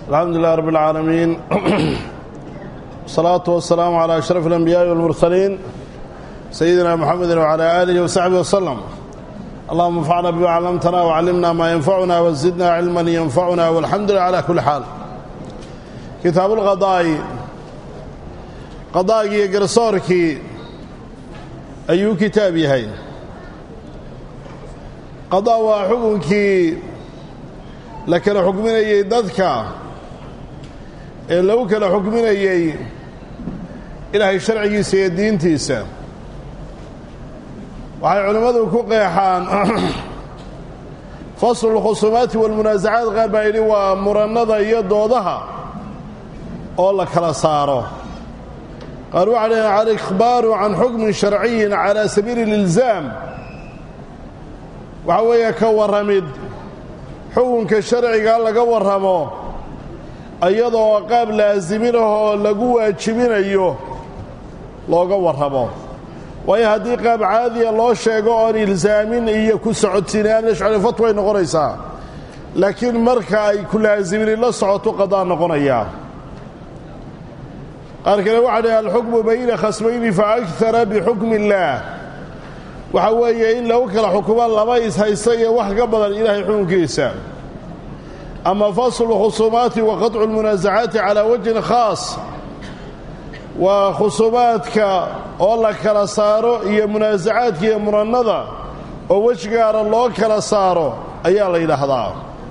الحمد لله رب العالمين والصلاة والسلام على أشرف الأنبياء والمرسلين سيدنا محمد وعلى آله وصحبه وسلم اللهم انفعنا بما علمتنا وعلمنا ما ينفعنا وزدنا علما ينفعنا والحمد لله على كل حال كتاب القضاء قضاء قرصورك أي كتاب يهين قضاء وحكمك لكن حكمنا يددك ee lagu kala xukminayey ilaahay sharcigiisa iyo diintiisa waxay culimmadu ku qeexaan faslu lkhusuumaati walmunaasacaad qaar baa yidhi waa murannada iyo doodaha oo la kala saaro qaar waxaa dhaheen alikhbaaru can xukmin sharciyin calaa sabiili ililzaam waxaa weeye ka warramid xukunka sharciga laga warramo iyadoo qaab laasiminahoo lagu waajibinayo looga warramo waayo haddii qaab caadiya loo sheego oon ilsaamin iyo ku socodsiinaan ashcari fatway noqonaysaa laakiin marka ay ku laasimin la socoto qadaa noqonayaa qaar kale waxaa dhahe alxukmu bayna khasmayni fa akara bixukmi illaah waxa weeye in lagu kala xukumo laba ishaysta iyo wax ka badan ilaahay xukunkiisa ama faslu lkhusuumaati wa qaطcu lmunaasacaati calaa wajhin khaas waa khusuumaadka oo la kala saaro iyo munaasacaadka iyo murannada oo wej gaara loo kala saaro ayaa la yidhaahdaa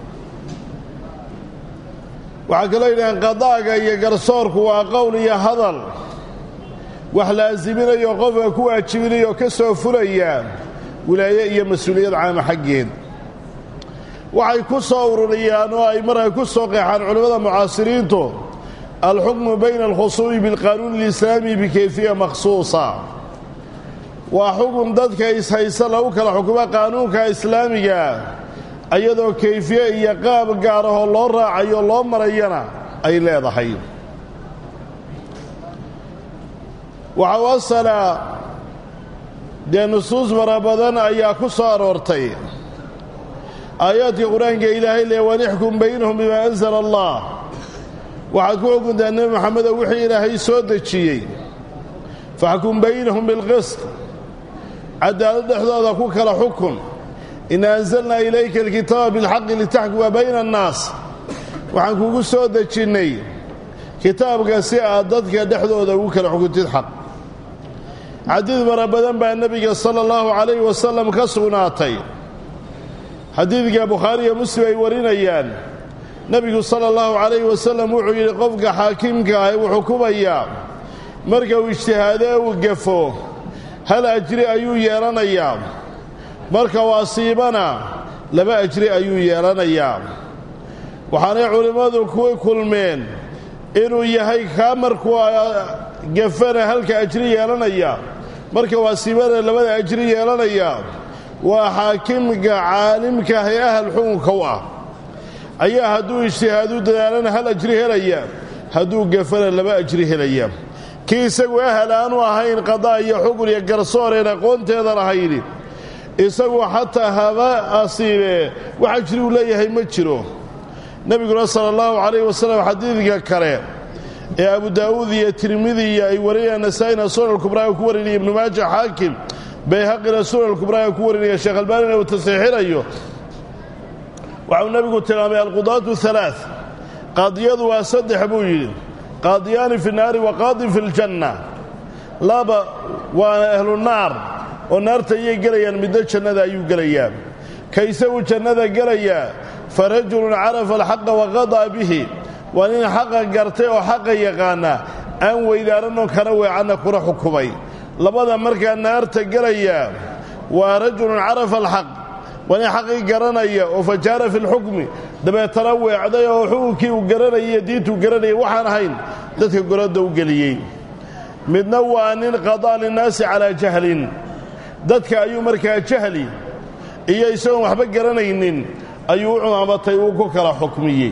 waxaa kaloo yidhaheen qadaaga iyo garsoorku waa qowl iyo hadal wax laasiminayo qofka ku waajibinaya oo ka soo fulaya wilaaye iyo mas-uuliyad caama xaggeed waxay ku soo ururiyaan oo ay markaa ku soo qeexaan culimmada mucaasiriintu alxukmu bayna alkhusuumi bilqaanuuni alislaami bikayfiya makhsuusa waa xukun dadka ishaysa lagu kala xukumo qaanuunka islaamiga iyadoo kayfiye iyo qaab gaarahoo loo raacayo loo marayana ay leedahay waxa u asala dee nusuus fara badan ayaa ku soo aroortay aayaadka qur-aanka ilaahay lee wanixkum baynahum bimaa anzala allah waxaad ku xukuntaa nebi moxamedow wixii ilaahay soo dejiyey faxkum baynahum bilqist cadaalad dhexdooda ku kala xukun ina anzalnaa ilayka alkitaaba bilxaqi litaxkuma bayna annaas waxaan kugu soo dejinnay kitaabka si aad dadka dhexdooda ugu kala xukuntid xaq xadiid fara badan baa nebiga sala allahu calayh wasalam ka sugnaatay xadiidka bukhaari iyo muslim ay warinayaan nebigu sala allahu calayhi wasalam wuxuu yidhi qofka xaakimka ah uu xukumayaa marka uu ijtihaadee uu gafo hal ajri ayuu yeelanayaa marka uu asiibana laba ajri ayuu yeelanayaa waxaanay culimmadu ku kulmeen inuu yahay kaa markuu gafana halka ajri yeelanaya marka uu asiibana labada ajri yeelanaya waa xaakimka caalimka ah ee ahal xukunka u ah ayaa hadduu ijtihaadu dadaalana hal ajri helaya hadduu gafana laba ajri helaya kii isagu ahal aanu ahayn qadaa iyo xukun iyo garsooreen aqoonteedan ahayni isagu xataa haba asiibee wax ajri uu leeyahay ma jiro nebiguna sala allahu calayh wasalam xadiidka kale ee abu daa'uud iyo tirmidiya ay warinayaan nasaa-ina sunan kubraa ku warinaya ibnu maaja xaakim bayhaqina sunan kubraa ku warinaya sheekh albaanina uu tasxiixinayo waxau nebigu tilmaamay alqudaatu alaa qaadiyadu waa saddex buu yidhi qaadiyaani fi naari wa qaadin fi ljanna laba waa ahlu naar oo naarta ayay gelayaan midna jannada ayuu gelayaa ka isagu jannada gelayaa fa rajulun carafa alxaqa waqadaa bihi waa nin xaqa gartay oo xaqa yaqaana aan weydaaranoo kana weecanna kuna xukumay labada markaa naarta gelaya waa rajulun carafa alxaq waa nin xaqii garanaya oo fajaara fi lxukmi dabeetana weecday oo xukunkii uu garanayay iyo diintuu garanayay waxaan ahayn dadka goradda u geliyey midna waa nin qadaa linnaasi calaa jahlin dadka ayuu markaa jahli iyo isagoon waxba garanaynin ayuu u cumaamatay uu ku kala xukmiyey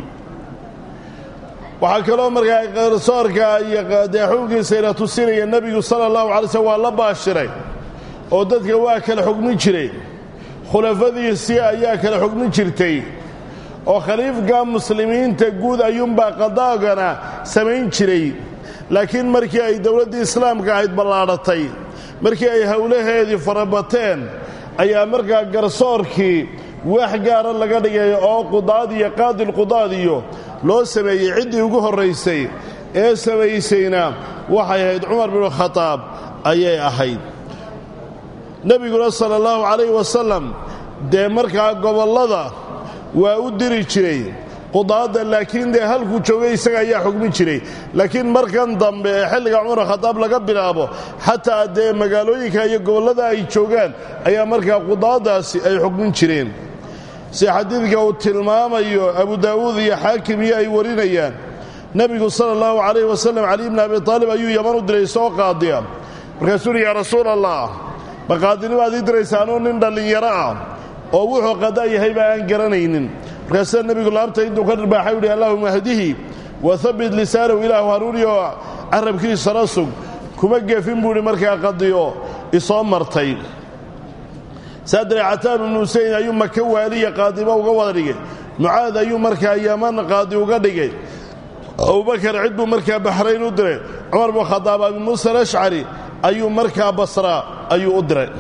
waxaa kaloo markaa qarsoorka iyo dee xukunkiisayna tusinaya nebigu sala allahu alay slm waa la baashiray oo dadka waa kala xukmin jiray khulafadiisii ayaa kala xukmin jirtay oo khaliifka muslimiinta guud ayuunbaa qadaagana samayn jiray laakiin markii ay dowladdii islaamka ahayd ballaadhatay markii ay howlaheedii farabateen ayaa markaa garsoorkii wax gaara laga dhigay oo qudaad iyo qaadilqudaad iyo loo sameeyey ciddii ugu horraysay ee samaysayna waxay ahayd cumar binu khadaab ayay ahayd nebiguna sala allahu calayhi wasalam dee markaa gobollada waa u diri jiray qudaadda laakiin dee halkuu joogay isaga ayaa xugmin jiray laakiin markan dambe ee xilliga cumar khadaab laga bilaabo xataa dee magaalooyinka iyo gobollada ay joogaan ayaa markaa qudaaddaasi ay xugmin jireen si xadiidka uu tilmaamayo abu daa'uud iyo xaakim iyo ay warinayaan nebigu sala allahu calayhi wasalam cali bni abi taalib ayuu yaman u diray soo qaadiya markaasuu uhi yaa rasuul allah ma qaadinimaad ii diraysa anuu nin dhallinyaro ah oo wuxuu qadaa yahayba aan garanaynin markaasaa nebigu laabta intuu ka dharbaaxay uhi allahuma hdihi wa habbit lisaanahu ilaahu hanuuniyo carabkiisana sug kuma gefin buu ihi markaa qadiyo isoo martay saadire cataan ibnu huseyn ayuu maka waaliya qaadimo uga wada dhigay mucaad ayuu markaa yaman qaadi uga dhigay abubakar cid buu markaa baxrayn u diray cumar bnu khadaab abi muusa alashcari ayuu markaa basra ayuu u diray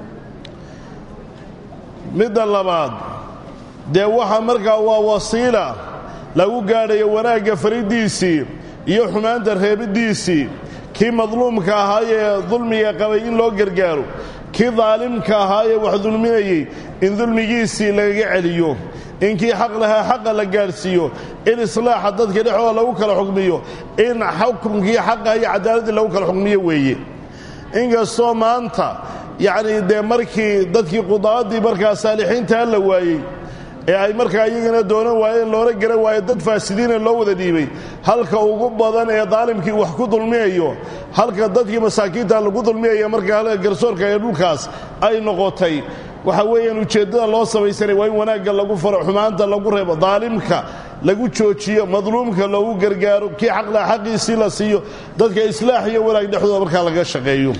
midda labaad dee waxa markaa waa wasiila lagu gaadhayo wanaagga fariddiisii iyo xumaanta reebiddiisii kii madluumka ahaayee dulmiga qabay in loo gargaaro kii daalimka ahaayee wax dulminayey in dulmigiisii lagaga celiyo in kii xaq lahaa xaqa la gaadhsiiyo in islaaxa dadka dhexooda lagu kala xukmiyo in xukunkii xaqa iyo cadaaladii lagu kala xukmiyo weeye inkastoo maanta yacnii dee markii dadkii qudaaddii markaa saalixiintaa la waayey ee ay markaa iyagana doonan waayeen loola garan waayo dad faasidiina loo wada dhiibay halka ugu badan ee daalimkii wax ku dulmiyayo halka dadkii masaakiinta lagu dulmiyaya markaa halka garsoorka ee dhulkaas ay noqotay waxa weeyaan ujeeddada loo samaysanay waa in wanaagga lagu faro xumaanta lagu reebo daalimka lagu joojiyo madluumka loogu gargaaro kii xaqlaha xaqiisii la siiyo dadka islaax iyo wanaag dhexdooda markaa laga shaqeeyo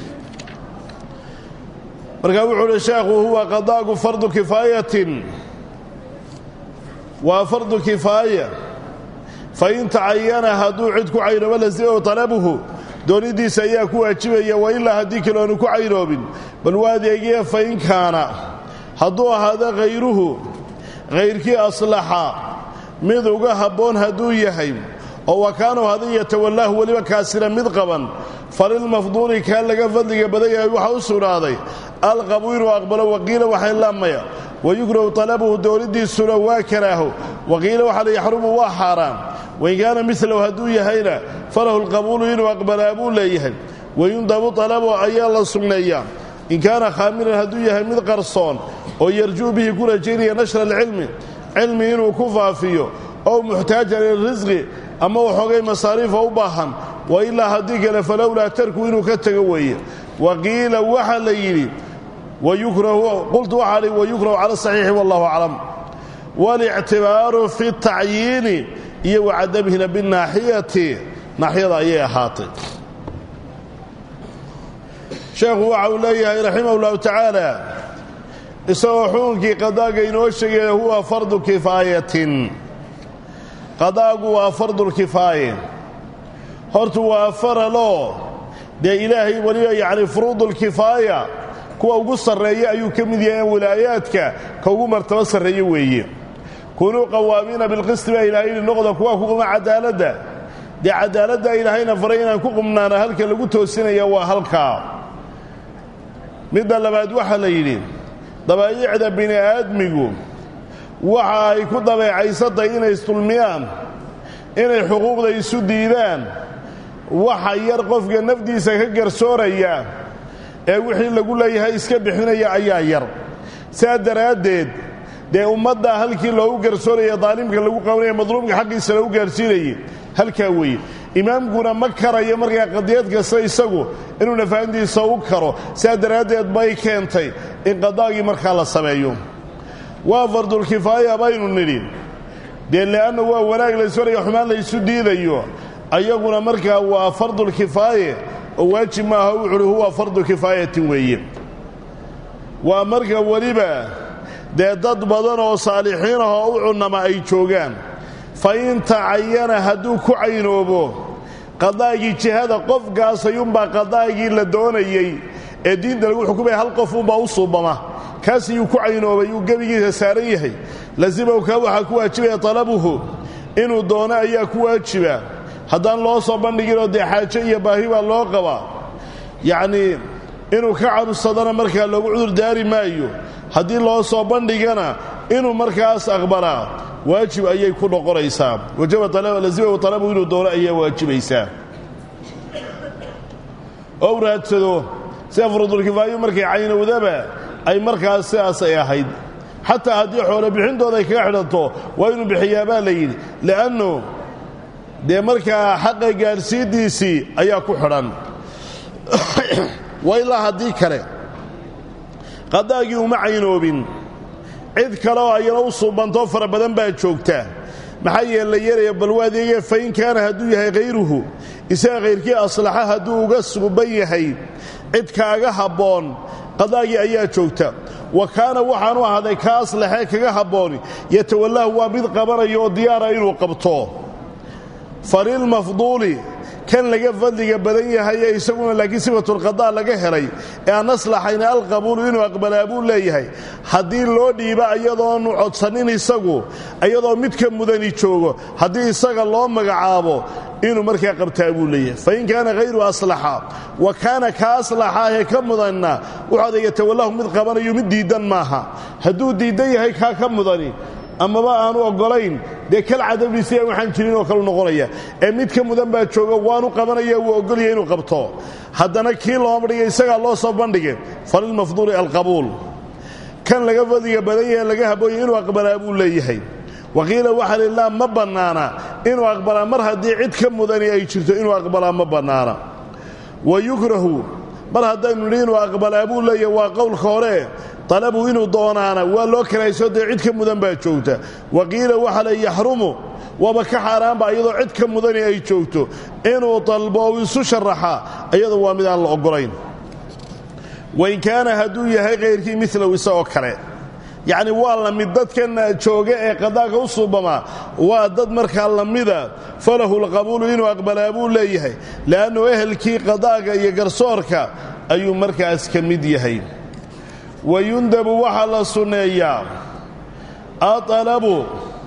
markaa wuxuu uhi sheekhu huwa qadaagu fardu kifaayatin waa fardu kifaaya fain tacayana hadduu cid ku caynoobo lasimahu talabuhu doonidiisa ayaa ku waajibaya wa ilaa haddii kale oonu ku caynoobin bal waa adeegiya fain kaana hadduu ahaado khayruhu khayrkii aslaxa mid uga habboon hadduu yahay oo wa kaanuu hadin yatawallaahu weliba kaasina mid qaban falilmafduuli kaa laga fadliga badan yahay waxaa u sugnaaday alqabu inuu aqbalo waqiila waxay laamaya wayukrahu talabuhu doonidiisuna waa karaaho waqiila waxaa la yaxrumu waa xaaraan wain kaana milahu hadduu yahayna falahu lqabuulu inuu aqbalaa buu leeyahay wayundabu talabu ayaa la sugneeyaa in kaana khaamiran hadduu yahay mid qarsoon oo yarjuu bihi ku rajaynaya nashra alcilmi cilmi inuu ku faafiyo ow muxtaajan lirisqi ama waxoogay masaariifa u baahan wa ilaa haddii kale falowlaa tarku inuu ka tego weeye waqiila waxaa la yidhi qultu waxaa hi wayukrahu cala saxiixi wallahu aclam walictibaaru fi tacyiini iyo wacadamhina binaaxiyati naaxiyada ayay ahaatay sheekhu waxa uu leeyahay raximah ullahu tacaala isagoo xukunkii qadaaga inoo sheegaya huwa fardu kifaayatin qadaagu waa fardulkifaaye hortu waa faraloo dee ilaahay weliba yacni furuudulkifaaya kuwa ugu sarreeya ayuu ka mid yahay wilaayaadka ka ugu martabo sarreeye weeye kunuu qawaamiina bilqisti baa ilaahay yidhi noqda kuwa ku quma cadaaladda dee cadaaladda ilaahayna faray inaan ku qumnaana halka lagu toosinaya waa halkaa midda labaad waxaa la yidhi dabaayicda bini aadmigu waxa ay ku dabeecaysatay inay isdulmiyaan inay xuquuqda isu diidaan waxa yar qofka nafdiisa ka garsooraya ee wixii lagu leeyahay iska bixinaya ayaa yar saa daraaddeed dee ummaddaa halkii loogu garsooraya daalimka lagu qabanaya madluumka xaqiisa lagu gaarsiinayay halkaa weeye imaamkuna ma karayo markaa qadiyad kasta isagu inuu nafahantiisa u karo saa daraaddeed bay keentay in qadaagii markaa la sameeyo waa fardulkifaaya baynu nidhi dee le'anna waa wanaag laysfaraya xumaan laysu diidayo ayaguna markaa waa fardulkifaaye oo waajib maaha wuxuuhi huwa fardu kifaayatin weeye waa marka weliba dee dad badan oo saalixiin ah oo u cunnama ay joogaan fa in tacayana hadduu ku caynoobo qadaagii jihada qofkaas ayuunbaa qadaagii la doonayey ee diinta lagu xukumaya hal qofunbaa u suubama kaas ayuu ku caynoobay uu gebigiisa saaran yahay lasimaw kaa waxaa ku waajibaya talabuhu inuu doono ayaa ku waajiba haddaan loo soo bandhiginoo dee xaajo iyo baahi baa loo qabaa yacnii inuu ka cadhsadana markaa loogu cudur daari maayo haddii loo soo bandhigana inuu markaas aqbalaa waajib ayay ku noqonaysaa wajabalazimahu talabu inuu doono ayaa waajibaysaa ou raadsado sida furudulkifaayu markay caynowdaba ay markaas sidaas ay ahayd xataa haddii xoolo bixintooda ay kaga xidhanto waa inuu bixiyaa baa la yidhi li'annu dee markaa xaqa gaadhsiintiisii ayaa ku xidhan wa ilaa haddii kale qadaagii uma caynoobin cid kale oo ayana u suubantoo fara badan baa joogta maxaa yeele la yeelaya bal waa adeegee fa in kaana hadduu yahay hayruhu isaga khayrkii aslaxa hadduu uga suuban yahay cid kaaga habboon qadaagii ayaa joogta wa kaana waxaanu ahaaday ka aslaxee kaga habbooni yatawallahu waa mid qabanaya oo diyaara inuu qabto falilmafduuli kan laga fadliga badan yahay ee isaguna laakiin sifatulqadaa laga helay ee aan aslaxayna alqabuulu inuu aqbalaa buu leeyahay haddii loo dhiiba iyadoonu codsanin isagu iyadoo midka mudani joogo haddii isaga loo magacaabo inuu markaa qabtaa buu leeyahay fain kaana hayru aslaxa wa kaana ka aslaxaahee ka mudanna wuxuada yatawallahu mid qabanayo mid diiddan maaha hadduu diiddan yahay kaa ka mudani amaba aanu oggolayn dee kal cadabdiisi aan waxaan jirin oo kalu noqonaya ee mid ka mudan baa jooga waanu qabanaya wuu oggolaya inuu qabto haddana kii looma dhigay isagaa loo soo bandhigay falilmafduuli alqabuul kan laga fadliga badan yahe laga habooyay inuu aqbalaa buu leeyahay waqiila waxaa lilaa ma bannaana inuu aqbalaa mar haddii cid ka mudani ay jirto inuu aqbalaa ma bannaana wa yukrahu mar haddaynu nidhi inuu aqbalaa buu leeyahay waa qowlka hore talabu inuu doonaana waa loo karayso dee cid ka mudan baa joogta wa qiila waxa le yaxrumu waaba ka xaaraanba iyadoo cid ka mudani ay joogto inuu dalbo ou isu sharaxa iyadoo waa mid aan la oggolayn wain kaana hadduu yahay kayrkii milow isagoo kale yacni waa la mid dadkan jooga ee qadaaga u suubamaa waa dad markaa lamida falahu lqabuulu inuu aqbalaa buu leeyahay le'annu ehelkii qadaaga iyo garsoorka ayuu markaas ka mid yahay wayundabu waxaa la sunneeyaa aalabu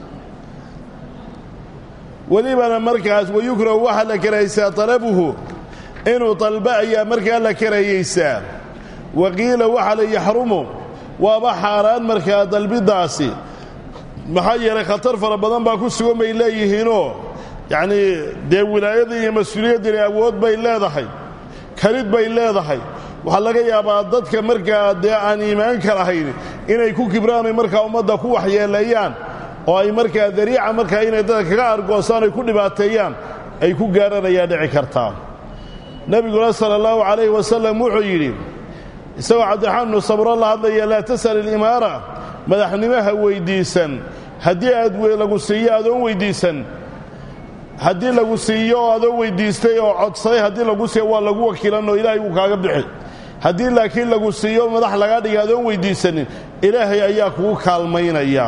welibana markaas wayukrahu waxaa la karaysaa talabuhu inuu dalba ayaa markaa la karayaysaa waqiila waxaa la yaxrumu waaba xaaraan markaa dalbiddaasi maxaa yeelay khatar fara badan baa ku sugan bay leeyihiinoo yacnii dee wilaayadii iyo mas-uuliyaddini awood bay leedahay karid bay leedahay waxaa laga yaabaa dadka markaa dee aan iimaanka lahayn inay ku kibraan oy markaa ummadda ku waxyeeleeyaan oo ay markaa dariica markaa inay dadka kaga argoosaan ay ku dhibaateeyaan ay ku gaaranayaa dhici kartaa nebiguna sala allahu calayhi wasalam wuxuu yidhi isagoo cabdiraxmaan ibnu sabro la hadlaya laa tas'al ilimaara madaxnimaha weyddiisan haddii aad lagu siiyo adoon weyddiisan haddii lagu siiyo oo adoon weyddiistay oo codsaday haddii lagu siiyo waa lagu wakiilanoo ilaahay wuu kaaga bixi haddii laakiin lagu siiyo madax lagaa dhiga adoon weyddiisanin ilaahay ayaa kugu kaalmaynaya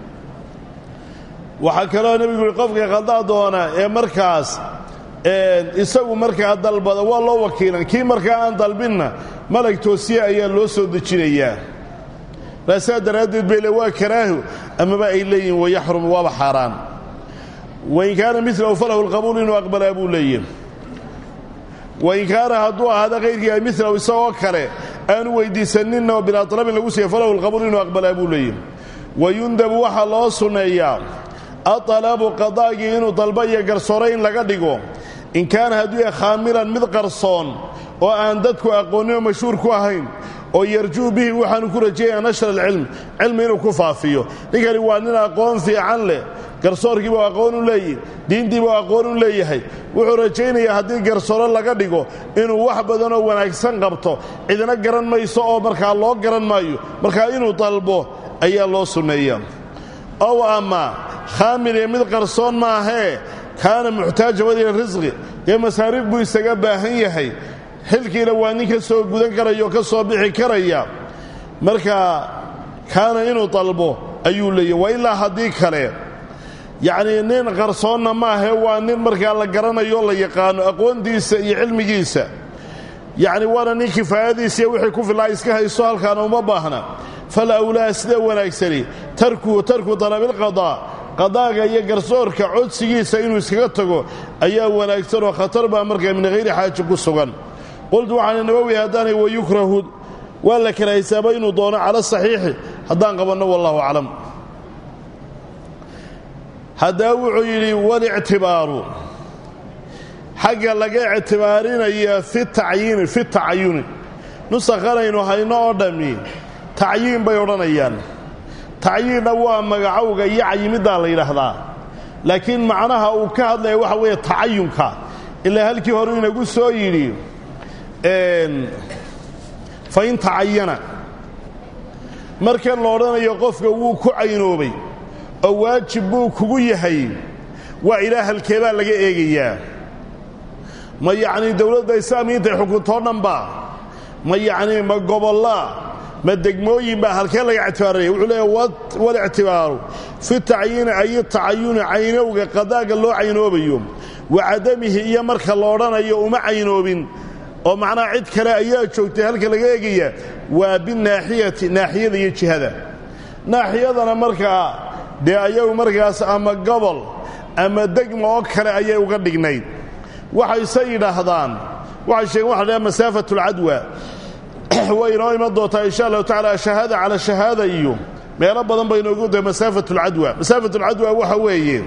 waxaa kaloo nebigu yihi qofka khaldaa doona ee markaas isagu markaa dalbada waa loo wakiilan kii markaa aan dalbinna malag toosiya ayaa loo soo dejinayaa raasaa daraaddeed bay le waa karaahu amaba ay leeyihin wayaxrum waaba xaaraan wain kaana milahu falahu lqabuul inuu aqbalaa buu leeyahi wain kaana hadduu ahaada kayrkii ay milahu isagoo kale aanu weyddiisaninna oo bilaa talabin lagu siiya falahu lqabuul inuu aqbalaa buu leeyahi wayundabu waxaa loo sunneeyaa aalabu qadaagii inuu dalba iyo garsoore in laga dhigo in kaana hadduu yahay khaamilan mid qarsoon oo aan dadku aqoonin oo mashhuur ku ahayn oo yarjuu bihi waxaanu ku rajeeyaa nashra alcilm cilmi inuu ku faafiyo ninkani waa nin aqoon fiican leh garsoorkiibuu aqoon u leeyihi diintiibuu aqoon u leeyahay wuxuu rajaynayaa haddii garsoore laga dhigo inuu wax badanoo wanaagsan qabto cidina garan mayso oo markaa loo garan maayo markaa inuu dalbo ayaa loo sunneeyaa ow ama khaamil iyo mid qarsoon maahee kaana muxtaaja wadila risqi dee masaariif buu isaga baahan yahay xilkiina waa nin ka soo gudan karaya oo ka soo bixi karaya markaa kaana inuu dalbo ayuu leeyahy wa ilaa haddii kale yacnii nin qarsoonna maahe waa nin markaa la garanayo la yaqaano aqoontiisa iyo cilmigiisa yacni waana nin kifaayadiisa iyo wixii ku filaa iska haysto halkaana uma baahna fal awlaa sida wanaagsani tarku tarku dalabilqadaa qadaaga iyo garsoorka codsigiisa inuu iskaga tago ayaa wanaagsan oo khatar baa markaa min hayri xaaji ku sugan qultu waxaana nabowi haddaanay wayukrahu waa la kala hisaaba inuu doono cala saxiixi haddaan qabanno wallahu aclam haddaa wuxuu yidhi walictibaaru xagga laga ictibaarinaya fi tacyiini fi tacayuni nusakhanaynu hayno oo dhammi tacyiin bay odhanayaan tacyiinna waa magacowga iyo cayimiddaa la yidhaahdaa laakiin macnaha uu ka hadlaya waxa weeye tacayunka ilaa halkii hore inagu soo yidhi fa in tacayana markan la odhanayo qofka wuu ku caynoobay oo waajib buu kugu yahay waa ilaa halkeebaa laga eegayaa ma yacnii dowladda islaamiya intay xukuntoo dhanba ma yacnii ma gobollaa ma degmooyin baa halkee laga ictibaarinaya wuxuu leeya walictibaaru fi tacyiini ay tacayuni caynowga qadaaga loo caynoobayo wa cadamihi iyo marka la odhanayo uma caynoobin oo macnaha cid kale ayaa joogtay halka laga eegaya waa binaaxiyati naaxiyada iyo jihada naaxiyadana markaa dee ayagu markaas ama gobol ama degma oo kale ayay uga dhignayd waxayse yidhaahdaan waxay sheegeen waxa la masaafat alcadwa way inoo iman doontaa insha allahu tacala shahaada cala shahaada iyo meelo badan bay inoogu dahay masaafat alcadwa masaafat alcadwa waxa weeye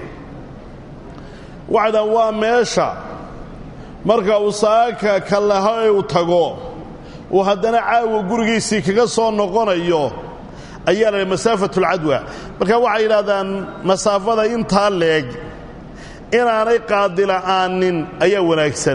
waxaydhahan waa meesha marka uu saaka kalaho ee uu tago uu haddana caawa gurigiisii kaga soo noqonayo ayaa la masaafat alcadwa marka waxay yidhahdaan masaafada intaa leeg inaanay qaadila'aanin ayaa wanaagsan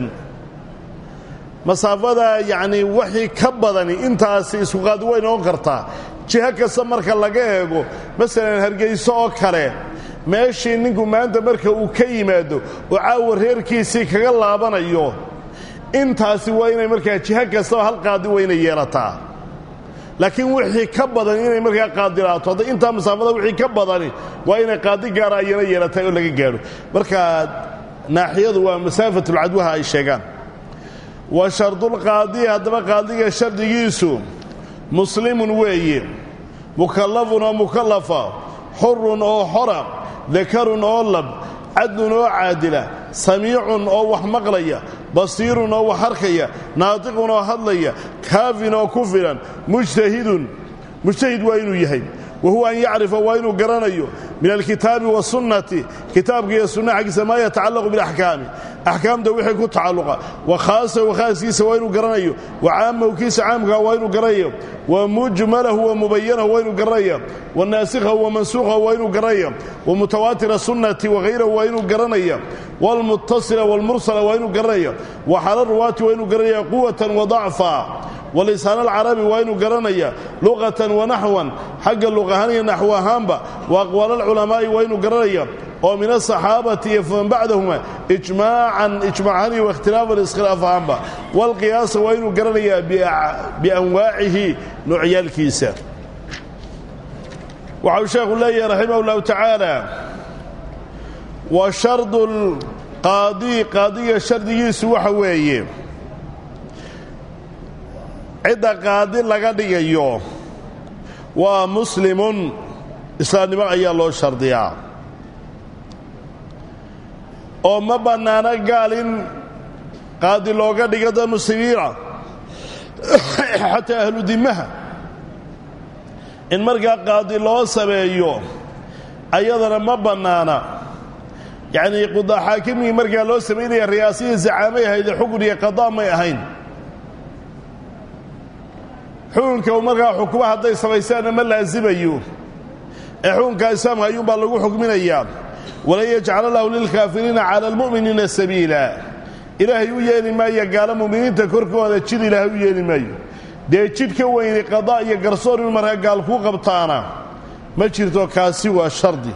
masaafada yacnii waxii ka badani intaasi isku qaadi way noqon kartaa jiho kasta marka laga eego masalan hargayso oo kale meeshii ninku maanta marka uu ka yimaado oo caawa reerkiisii kaga laabanayo intaasi waa inay markaa jiho kastaba hal qaadi wayna yeelataa laakiin wixii ka badan inay markaa qaadilaato hadda intaa masaafada wixii ka badani waa inay qaadi gaara ayana yeelatahay oo laga gaadho marka naaxiyadu waa masaafatulcadwaha ay sheegaan wa shardulqaadi haddaba qaadiga shardigiisu muslimun weeye mukallafun oo mukallafa xurun oo xora dakarun oo lab cadlun oo caadila samiicun oo wax maqlaya basiirun oo wax arkaya naatiqun oo hadlaya kaafin oo ku filan mujtahidun mujtahid waa inuu yahay wa huwa an yacrifa waa inuu garanayo min alkitaabi wasunnati kitaabka iyo sunna xaggiisa maa yatacallaqu bilaxkaami axkaamta wixii ku tacalluqa wa khaasahu khaaskiisa waa inuu garanayo wa caamahu kiisa caamkaa waa inuu garanayo wa mujmalahu wa mubayanahu waa inuu garanaya wa naasikhahu wa mansuukhahu waa inuu garanaya wa mutawaatira sunnati wahayrahu waa inuu garanaya waalmuttasila waalmursala waa inuu garanaya wa xala ruwaati waa inuu garanaya quwatan wa dacfa walisaan alcarabi waa inuu garanaya luqatan wa naxwan xagga luqahaan iyo naxw ahaanba wa aqwaal alculamaa'i waa inuu garanaya oo min asaxaabati iyo faman bacdahuma ijmaacan ijmaacan iyo wakhtilaafan iskhilaaf ahaanba walqiyaasa waa inuu garanayaa bianwaacihi noocyaalkiisa waxau sheekhu leeyahay raximah ullahu tacaala wa shardu lqaadi qaadiga shardigiisu waxa weeye cidda qaadi laga dhigayo waa muslimun islaamnimo ayaa loo shardiyaa oo ma bannaano gaal in qaadi looga dhigo dad muslimiina xataa ahlu dimaha in markaa qaadi loo sameeyo ayadana ma bannaana yacnii qudaxaakimigii markaa loo samaynaya riyaasihii zacaamay ahaydee xukun iyo qadaa may ahayn xukunka markaa xukuma hadday samaysaanna ma laasimayo ee xukunka islaamka ayuunbaa lagu xukminayaa walan yajcala lahu lilkaafiriina cala almu'miniina sabiila ilaahay u yeeli maayo gaalo mu'miniinta korkooda jid ilaahay u yeeli maayo dee jid ka weyni qadaa iyo garsoor in markaa gaal kuu qabtaana ma jirto kaasi waa shardi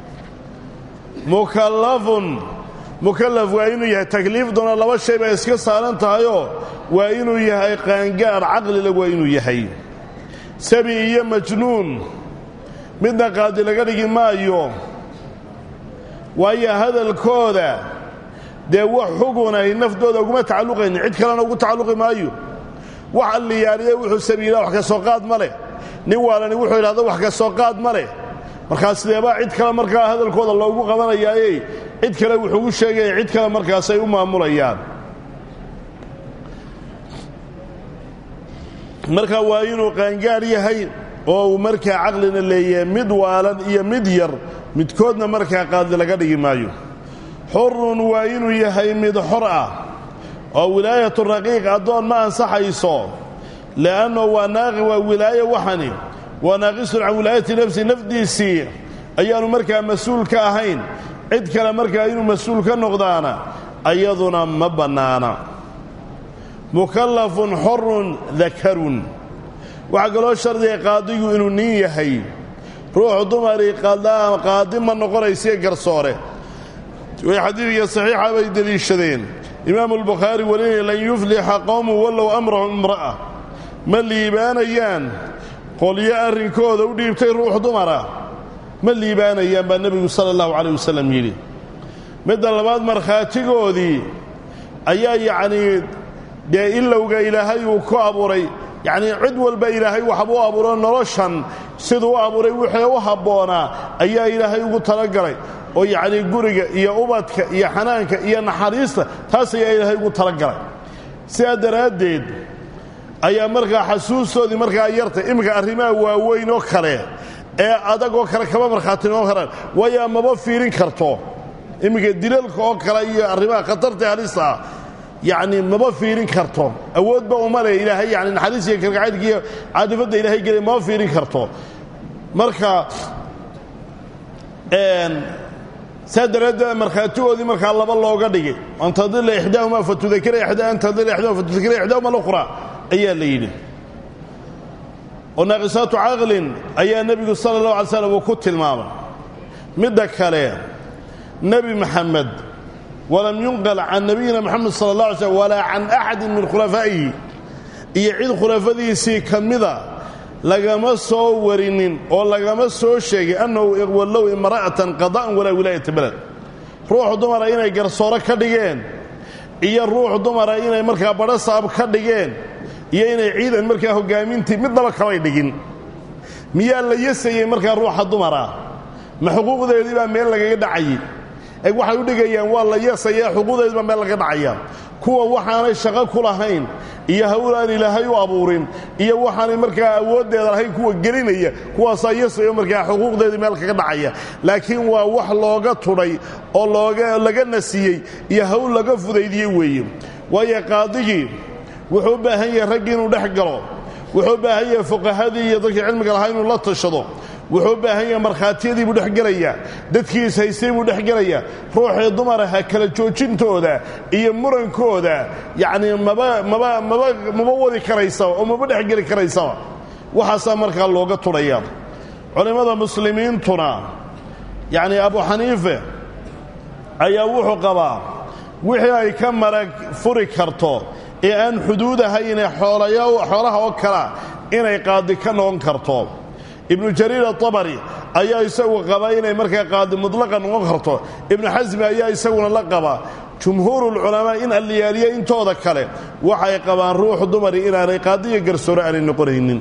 mukallafun mukallaf waa inuu yahay takliifduna laba shay bay iska saaran tahayoo waa inuu yahay qaangaar caqlilag waa inuu yahay sabi iyo majnuun midna qaadi laga dhigi maayo waayo hadalkooda dee wax xugun ay naftooda uguma tacalluqaynin cid kalena ugu tacalluqi maayo wax alliyaaliye wuxuu sabiilaa wax ka soo qaad ma leh nin waalani wuxuu yidhahdo wax ka soo qaad ma leh markaa sideebaa cid kale markaa hadalkooda loogu qabanayaaye cid kale wuxuugu sheegaya cid kale markaasay u maamulayaan marka waa inuu qaangaar yahay oo uu markaa caqlina leeyahay mid waalan iyo mid yar midkoodna markaa qaadi laga dhigi maayo xurun waa inuu yahay mid xor ah oo wilaayatu raqiiq addoon ma ansaxayso li'anno waa naaqi waa wilaaye waxani waa naaqisun can wilaayati nafsi nafdiisii ayaanu markaa mas-uul ka ahayn cid kale markaa inuu mas-uul ka noqdaana ayaduna ma bannaana mukallafun xorun dakarun waxaa kaloo shardiga qaadigu inuu nin yahay ruuxu dumari qaadi ma noqonaysiyo garsoore way xadiidka saxiixa bay deliishadeen imaamu albukhaari walinaya lan yuflixa qowmu wallow amrahum imra'a ma liibaanayaan qolyo arrinkooda u dhiibtay ruux dumara ma liibaanayaan baa nebigu sala allahu calayh wasalam yidhi midda labaad markhaatigoodii ayaa yacnii dee ilowga ilaahay uu ku abuuray yacnii cid walba ilaahay waxbuu abuuro noloshan siduu u abuuray wixii u habboonaa ayaa ilaahay ugu talagalay oo yacnii guriga iyo ubadka iyo xanaanka iyo naxariista taas ayaa ilaahay ugu talagalay sidaa daraaddeed ayaa markaa xasuustoodii markaa yartay iminka arrimaha waaweyn oo kale ee adag oo kale kama markhaati noqon karaan waayo maba fiirin karto iminka dilalka oo kale iyo arrimaha khatarta halista ah yacni maba fiirin karto awoodba uma leh ilaahay yani naxariis iyo kalgacaydka iyo caadifadda ilaahay gelay maba fiirin karto marka saa daraaddeed markhaatigoodii markaa laba looga dhigay an tadila ixdaahuma fatudakira ixdaa an tadila ixdaahuma fatudakira ixdaahuma alukhra ayaa la yidhi oo naaqisaatu caqlin ayaa nebigu sala allahu alay slam uu ku tilmaamay midda kale nebi maxamed walam yunqal can nabiyina moxamed sala allah alay slm walaa can axadin min khulafaa'ihi iyo cid khulafadiisii ka mida lagama soo warinin oo lagama soo sheegay annahu wallow imra'atan qada'an walaa wilaayata beled ruux dumara inay garsooro ka dhigeen iyo ruux dumara inay markaa badho saab ka dhigeen iyo inay ciidan markaa hoggaamintii midnaba kamay dhigin miyaa la yasayey markaa ruuxa dumara ma xuquuqdeedii baa meel lagaga dhacayay eg waxay u dhigayaan waa la yasaya xuquuqdeedii baa meel lagaga dhacaya kuwa waxaanay shaqo ku lahayn iyo hawl aan ilaahay u abuurin iyo waxaanay markaa awooddeeda lahayn kuwa gelinaya kuwaasaa yasayo markaa xuquuqdeedii meel kaga dhacaya laakiin waa wax looga tudhay oo looga laga nasiyey iyo hawl laga fudaydiyey weeye waayo qaadigii wuxuu u baahan yahay raggii inuu dhex galo wuxuu u baahan yahay fuqahadii iyo dadkii cilmiga lahaa inuu la tashado wuxuu u baahan yahay markhaatiyadii buu dhex gelayaa dadkiis haystay buu dhex gelayaa ruuxii dumaraha kala joojintooda iyo murankooda yacnii maba maba maba maba wadi karaysaba oo maba dhex geli karaysaba waxaasaa markaa looga tudhaya culimmada muslimiintuna yacnii abu xaniife ayaa wuxuu qabaa wixii ay ka marag furi karto ee aan xuduud ahayne xoolaha oo kala inay qaadi ka noqon karto ibnu jariir atabari ayaa isagu qaba inay markaa qaadi mudlaqa noqon karto ibnu xasmi ayaa isaguna la qaba jumhuurulculamaa in alliyaaliya intooda kale waxay qabaan ruuxu dumari inaanay qaadiyo garsoore aanay noqonaynin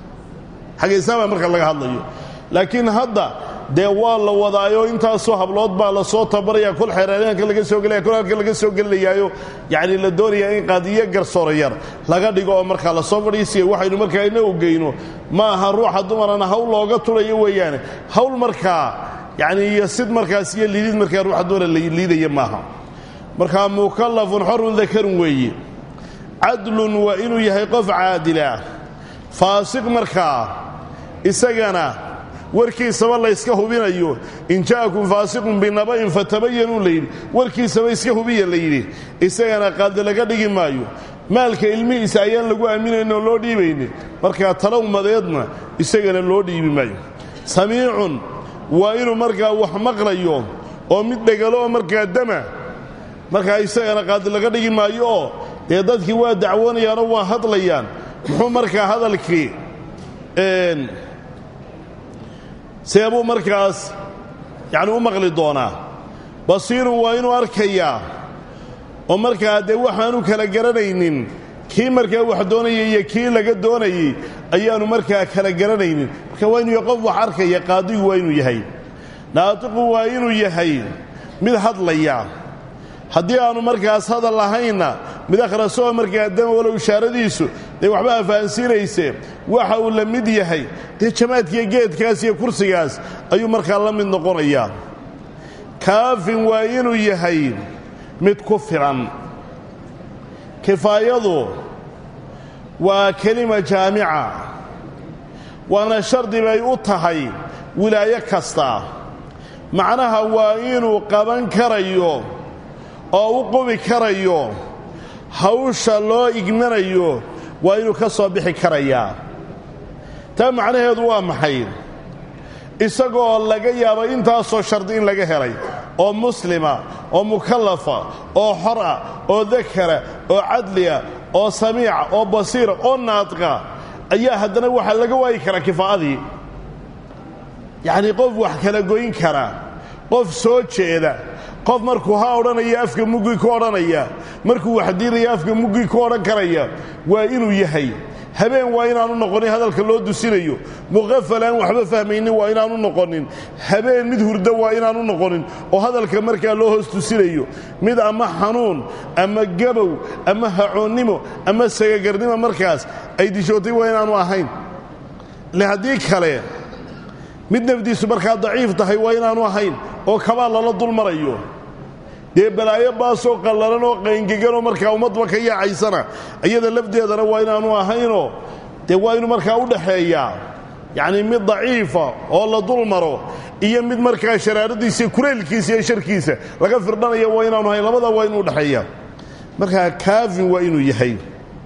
xagga islaama marka laga hadlayo laakiin hadda dee waa la wadaayo intaasoo hablood baa la soo tabaraya kol xeeraanka laga soo gelaya kol halka laga soo gelinayaayo yacni la doonayaa in qaadiyo garsoore yar laga dhigo oo markaa lasoo fadhiisiya waxaynu markaa ina ogeyno ma aha ruuxa dumarana hawl looga tulayo weeyaane hawl markaa yacni iyo sid markaas iyo liidid markaa ruuxa dumara la liidaya maaha markaa mukallafun xorun dakarun weeye cadlun waa inuu yahay qof caadilah faasiq markaa isagana warkiisaba layska hubinayo in ja'akum faasiqun binaba'in fatabayanuu layidhi warkiisaba iska hubiya la yidhi isagana qaadi laga dhigi maayo maalka ilmihiisa ayaan lagu aaminayn oo loo dhiibaynin markaa talowmadeedna isagana loo dhiibi maayo samiicun waa inuu markaa wax maqlayo oo mid dhegalo oo markaa dama markaa isagana qaadi laga dhigi maayo oo dee dadkii waa dacwoonayaanoo waa hadlayaan muxuu markaa hadalkii see buu markaas yacni u maqli doonaa basiirun waa inuu arkayaa oo markaa dee waxaanu kala garanaynin kii markaa wax doonayay iyo kii laga doonayey ayaanu markaa kala garanaynin marka waa inuu qof wax arkaya qaadigu waa inuu yahay naatiqu waa inuu yahay mid hadlaya haddii aanu markaas hadal lahaynna mid akhrasoo markaa dama walow ishaaradiisu dee waxba afahansiinayse waxa uu la mid yahay dee jamaadkiiyo geedkaas iyo kursigaas ayuu markaa la mid noqonayaa kaafin waa inuu yahay mid ku filan kifaayadu waa kelima jaamica waana shardi bay u tahay wilaayo kasta macnaha waa inuu qaban karayo oo u qubi karayo hawsha loo igmanayo waa inuu ka soo bixi karayaa taa macnaheedu waa maxay isagoo laga yaabo intaasoo shardi in laga helay oo muslima oo mukallafa oo xor ah oo dakara oo cadliya oo samiica oo basiira oo naadqa ayaa haddana waxaa laga waayi karaa kifaa'adii yacnii qof wax kala goyn kara qof soo jeeda qof markuu ha odhanaya afka muggii ku odhanaya markuu waxdiinaya afka muggii ku odhan karaya waa inuu yahay habeen waa inaanu noqonin hadalka loo dusinayo muqafal aan waxba fahmaynin waa inaanu noqonin habeen mid hurdo waa inaanu noqonin oo hadalka markaa loo hoos dusinayo mid ama xanuun ama gabow ama hacoonnimo ama sagagarnimo markaas ay dishootay waa inaanu ahayn le haddii kale mid nafdiisu markaa daciif tahay waa inaanu ahayn oo kabaa lala dul marayo dee balaayo baasoo qallalan oo qayngeganoo markaa ummadba ka yaacaysana iyada lafdeedana waa inaanu ahaynoo dee waa inuu markaa u dhaxeeyaa yacnii mid daciifa oo la dul maro iyo mid markaa sharaaradiisa kuleylkiisa iyo sharkiisa laga firdhanaya waa inaanu ahayn labadaa waa inuu udhaxeeyaa markaa kaafin waa inuu yahay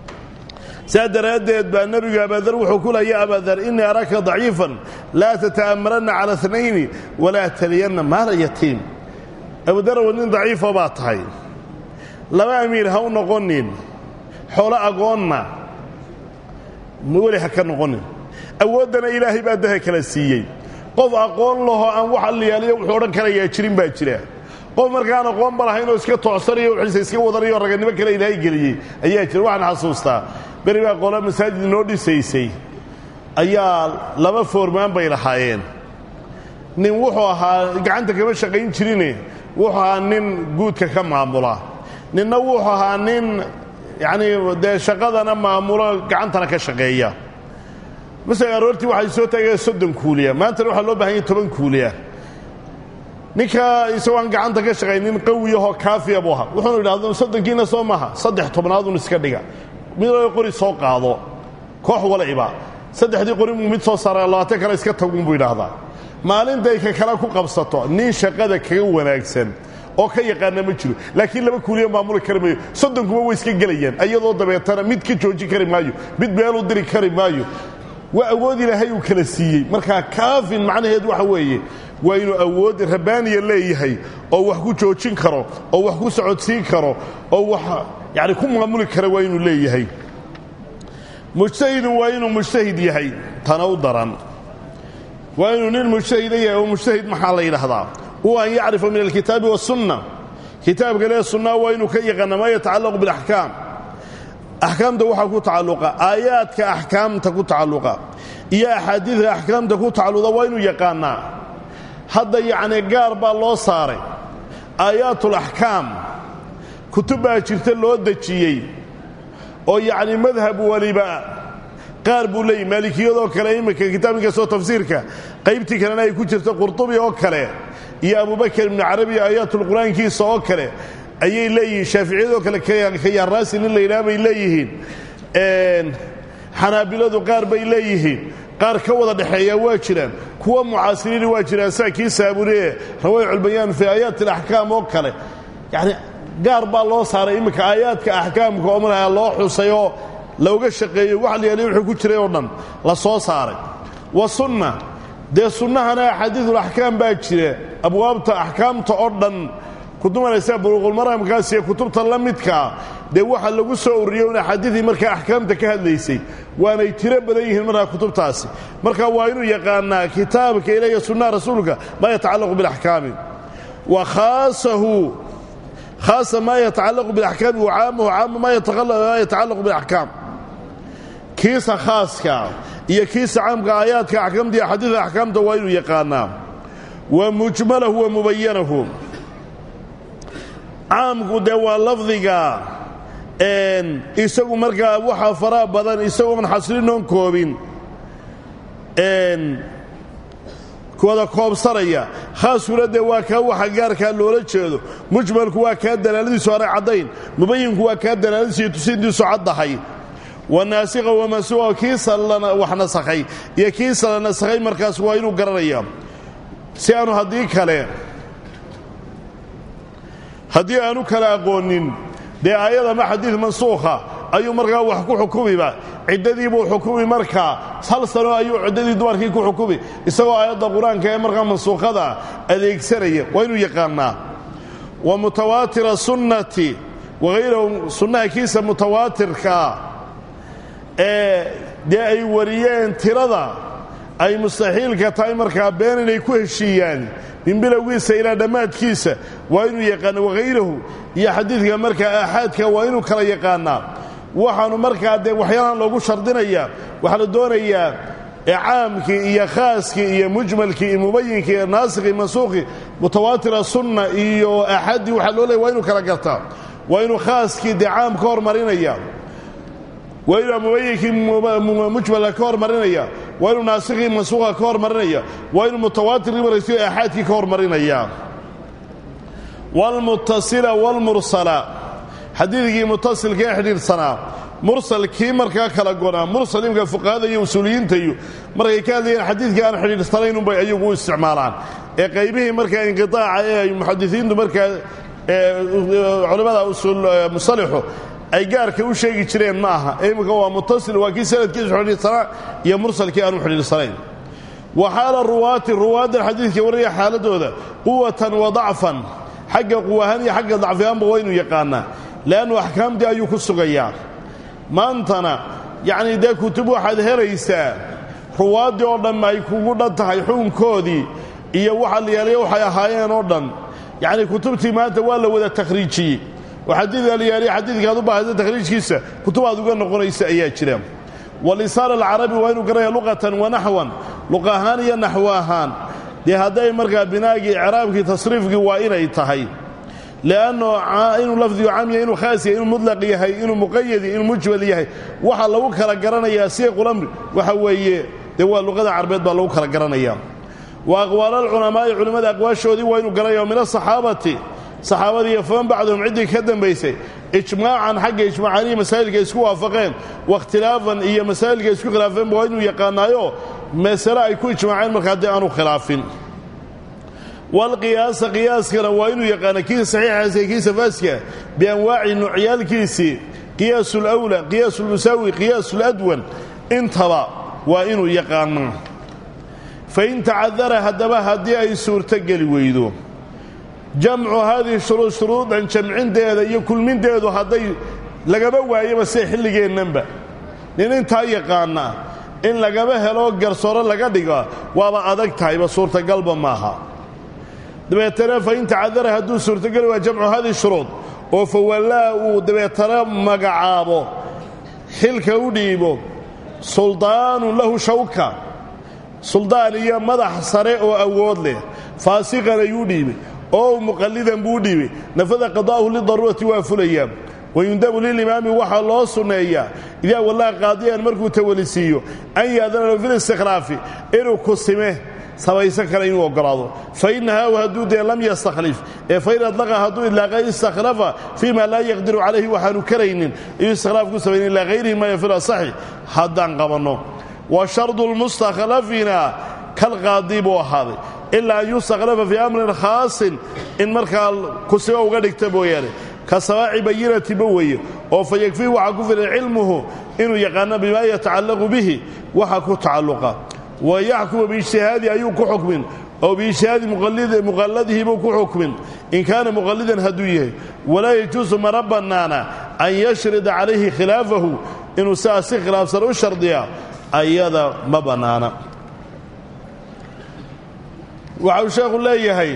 saa daraaddeed baa nebigu abaadar wuxuu ku leeya abaadar innii araka daciifan laa tata'ammaranna cala اtnayni walaa taliyanna maala yatiim abudarow nin daciifa baa tahay laba amiir ha u noqonin xoolo agoonna weli ha ka noqonin awooddana ilaahay baa daha kala siiyey qof aqoon lahoo aan wax alliyaaliyo wuxuu odhan karayaa jirin baa jira qof markaan aqoonba lahayn oo iska toocsanayo wiisa iska wadanayo raganimo kale ilaahay geliyey ayaa jira waxaan xasuustaa beri baa qolo masaajid noo dhisaysay ayaa laba foormaan bay lahaayeen nin wuxuu ahaa gacanta kama shaqayn jirine wuxuu ahaa nin guudka ka maamula ninna wuxuu ahaa nin yacnii dee shaqadana maamulo gacantana ka shaqeeya masala aroortii waxay soo taageen soddon kuuliya maantana waxaa loo bahan yahy toban kuuliya ninka isagoo aan gacanta ka shaqaynin qawiyahoo kaafiya buu ahaa wuxuunu idhahdo soddonkiina soo maaha saddex tobnaadun iska dhiga midoo qori soo qaado koox waliba saddexdii qori muu mid soo saara labaatan kale iska tagunbuu idhaahdaa maalintay ka kale ku qabsato nin shaqada kaga wanaagsan oo ka yaqaana ma jiro laakiin laba kuuliya maamuli kari maayo soddonkuba way iska gelayaan iyadoo dabeetana mid ka joojin kari maayo mid beeluu diri kari maayo waa awood ilaahay uu kala siiyey markaa kaafin macnaheedu waxa weeye waa inuu awood rabbaaniya leeyahay oo wax ku joojin karo oo wax ku socodsiin karo oo wax yani ku maamuli kara waa inuu leeyahay mujtahidun waa inuu mujtahid yahay tana u daran waa inuu nin mujtahida yahay oo mujtahid maxaa la yidhaahdaa huwa an yacrifa min alkitaabi wasunna kitaabka lee sunnaa waa inuu ka yaqaana maa yatacallaqu biاlaxkaam axkaamta waxaa ku tacalluqa aayaadka axkaamta ku tacalluqa iyo axaadiidka axkaamta ku tacalluqa waa inuu yaqaanaa hadda yacni gaar baa loo saaray aayaatulaxkaam kutub baa jirta loo dejiyey oo yacni madhab waliba qaar buu leeyahy maalikiyadoo kale imminka kitaabkinkastoo tafsiirka qaybtii kalena ay ku jirta qurtubi oo kale iyo abubakar ibnu carabi aayaatulqur'aankiisa oo kale ayay leeyihiin shaaficiyadoo kale kayaaraasi nin la yidhaha bay leeyihiin xanaabiladu qaar bay leeyihiin qaar ka wada dhexeeya waa jiraan kuwa mucaasiriini waa jiraan saa kii saaburiye rawayculbayaan fii aayaati alaxkaam oo kale yacni gaar baa loo saaray imminka aayaadka axkaamka oo markaa loo xusay oo looga shaqeeyo waxa la yaaliy wuxuu ku jiray oo dhan la soo saaray wa sunna dee sunnahana axaadiidulaxkaam baa jira abwaabta axkaamta oo dhan kutubanaysa buluuqulmaraamkaas iyo kutubta la midkaa dee waxa lagu soo ururiyey un axaadiidii markaa axkaamta ka hadlaysay waanay tiro badan yihiin markaa kutubtaasi marka waa inuu yaqaanaa kitaabka ilaahiyo sunnaha rasuulka maa yatacallaqu bilaxkaami wa khaasahu khaasa maa yatacallaqu bilaxkaami wa caamahu caama maa yatacallaqu bilaxkaam kiisa khaaska iyo kiisa caamka aayaadka axkaamta iyo axaadiida axkaamta waa inuu yaqaanaa wa mujmalahu wa mubayanahu caamku dee waa lafdiga isagu markaa waxaa faraha badan isagoon xaslinoon koobin wada koobsanaya khaaskuna dee waa kaa waxa gaarkaa loola jeedo mujmalku waa kaa dalaaladiisu aanay caddayn mubayinku waa kaa dalaaladiisu iyo tusintiisu caddahay wanaasikha wamansuuqa kiisa wax nasakhay iyo kiisa la nasakhay markaas waa inuu garanaya si aanu haddii kale haddii aanu kala aqoonin dee aayad ama xadiid mansuukha ayuu markaa wax ku xukumiba ciddadiibuu xukumi markaa hal sano ayuu ciddadii dumarkii ku xukumi isagoo aayadda qur-aanka ee markaa mansuukhada adeegsanaya waa inuu yaqaanaa wa mutawaatira sunnati wahayrahu sunnaha kiisa mutawaatirkaa ee dee ay wariyeen tirada ay mustaxiilka tahay markaa been inay ku heshiiyaan min bilowgiisa ilaa dhammaadkiisa waa inuu yaqaana wahayrahu iyo xadiidka markaa aaxaadka waa inuu kala yaqaanaa waxaanu markaa dee waxyaalahan loogu shardinayaa waxaa la doonayaa caamkii iyo khaaskii iyo mujmalkii iyo mubayinkii iyo naasikhi mansuuqii mutawaatira sunna iyo aaxaaddii waxaa loo leeya waa inuu kala gartaa waa inuu khaaskii dee caam ka hormarinaya waa inuu mubayinkii mujmalka ka hormarinaya waa inuu naasikii mansuuqa ka hormarinaya waa inuu mutawaatirkii maraysiyo aaxaadkii ka hormarinaya waalmutasila waalmursala xadiidkii mutasilka ee xidhiidhsanaa mursalkii markaa kala gonaa mursal imka fuqahada iyo usuuliyiinta iyo markay ka hadlayeen xadiidkii aan xidhiidhsanaynunbay ayagu u isticmaalaan ee qaybihii markaa inqiaaca ee ay muxadisiintu markaa culimmada musalixu ay gaarka u sheegi jireen ma aha ee imminka waa mutasil waa kii sanadkiisu xidhiidhsanaa iyo mursalkii aanu xidhiidhsanayn wa xaala ruwaati ruwaaddan xadiidka waraya xaaladooda quwatan wa dacfan xagga quwahaan iyo xagga dacfiyaanba waa inuu yaqaanaa leannu axkaamtii ayuu ku sugayaa maantana yacnii dee kutub waxaad helaysaa ruwaaddii oo dhan ay kugu dhan tahay xukunkoodii iyo waxa la yaaliya waxay ahaayeen oo dhan yacnii kutubtii maanta waa la wada takhriijiyey oo xadiidka la yaaliya xadiidkaad u baahaysa takhriijkiisa kutub aad uga noqonaysa ayaa jira walisaan alcarabi waa inuu garanaya luqatan wa naxwan luq ahaan iyo naxwo ahaan dee hadday markaa binaagii icraabkii tasriifkii waa inay tahay leanno inuu lafdigu cam yahay inuu khaas yahay inuu mudlaq yahay inuu muqayad yahay inuu mujmal yahay waxa lagu kala garanayaa siiqulamri waxa weeye dee waa luqada carbeed baa lagu kala garanaya wa aqwaalalculamaa'i culimmada aqwaashoodii waa inuu garanaya min asaxaabati saxaabadii iyo faman bacdahum ciddii ka dambaysay ijmaacan xagga ijmaacanihi masaa'ilka isku waafaqeen wakhtilaafan iyo masaa'ilka isku khilaafeenba waa inuu yaqaanaayo masale ay ku ijmaaceen markaa dee aanu khilaafin walqiyaasa qiyaaskana waa inuu yaqaana kiisa saxiixaas iyo kiisa faaska bianwaaci nuucyaalkiisii qiyaasu lwla qiyaasu lmusaawi qiyaasu ladwan intaba waa inuu yaqaanaa fain tacadara haddaba haddii ay suurtogeli weydo jamcu haadihi shuruud shuruudan jamcinteeda iyo kulminteedu hadday lagaba waayaba sida xilligeennanba nin intaa yaqaana in lagaba helo garsooro laga dhiga waaba adag tahayba suurtagalba maaha dabeetana fain tacadara hadduu suurtogeli waa jamcu hadihi shuruud oo fawallaa uu dabeetana magacaabo xilka u dhiibo suldaanun lahu shawka suldaan iyo madax sare oo awood leh faasiqan ayuu dhiibay oo muqallidan buu dhiibay nafada qadaa'uhu lidaruurati waa fulayaa wayundabu lilimaami waxaa loo sunneeyaa idaa wallaha qaadiyan markuu tawalisiiyo an yaadana lahu filistikhlaafi inuu kusime sabaysan kale inuu oggolaado fa innahaa hadduu dee lam yastakhlif ee fain adlaqa hadduu idlaaqa istakhlafa fii ma laa yaqdiru calayhi waxaanu karaynin ayuu istikhlaaf ku samaynin ilaa hayrihi ma yafilu asaxi haddaan qabanno wa shardu lmustakhlafina kalqaadi buu ahaaday ilaa an yustakhlafa fii amrin khaasin in markaa kusimo uga dhigta mooyaane ka sabaaci bayinatiba weeye oo fa yakfiihi waxaa ku filan cilmuhu inuu yaqaano bimaa yatacallaqu bihi waxa ku tacalluqa wa yaxkumu biijtihaadi ayuu ku xukmin oo biijtihaadi muqalladihi buu ku xukmin in kaana muqallidan hadduu yahay walaa yajuusu mana bannaana an yashrida calayhi khilaafahu inuu sidaas si khilaafsan u shardiya ayada ma bannaana waxa uu sheekhu leeyahay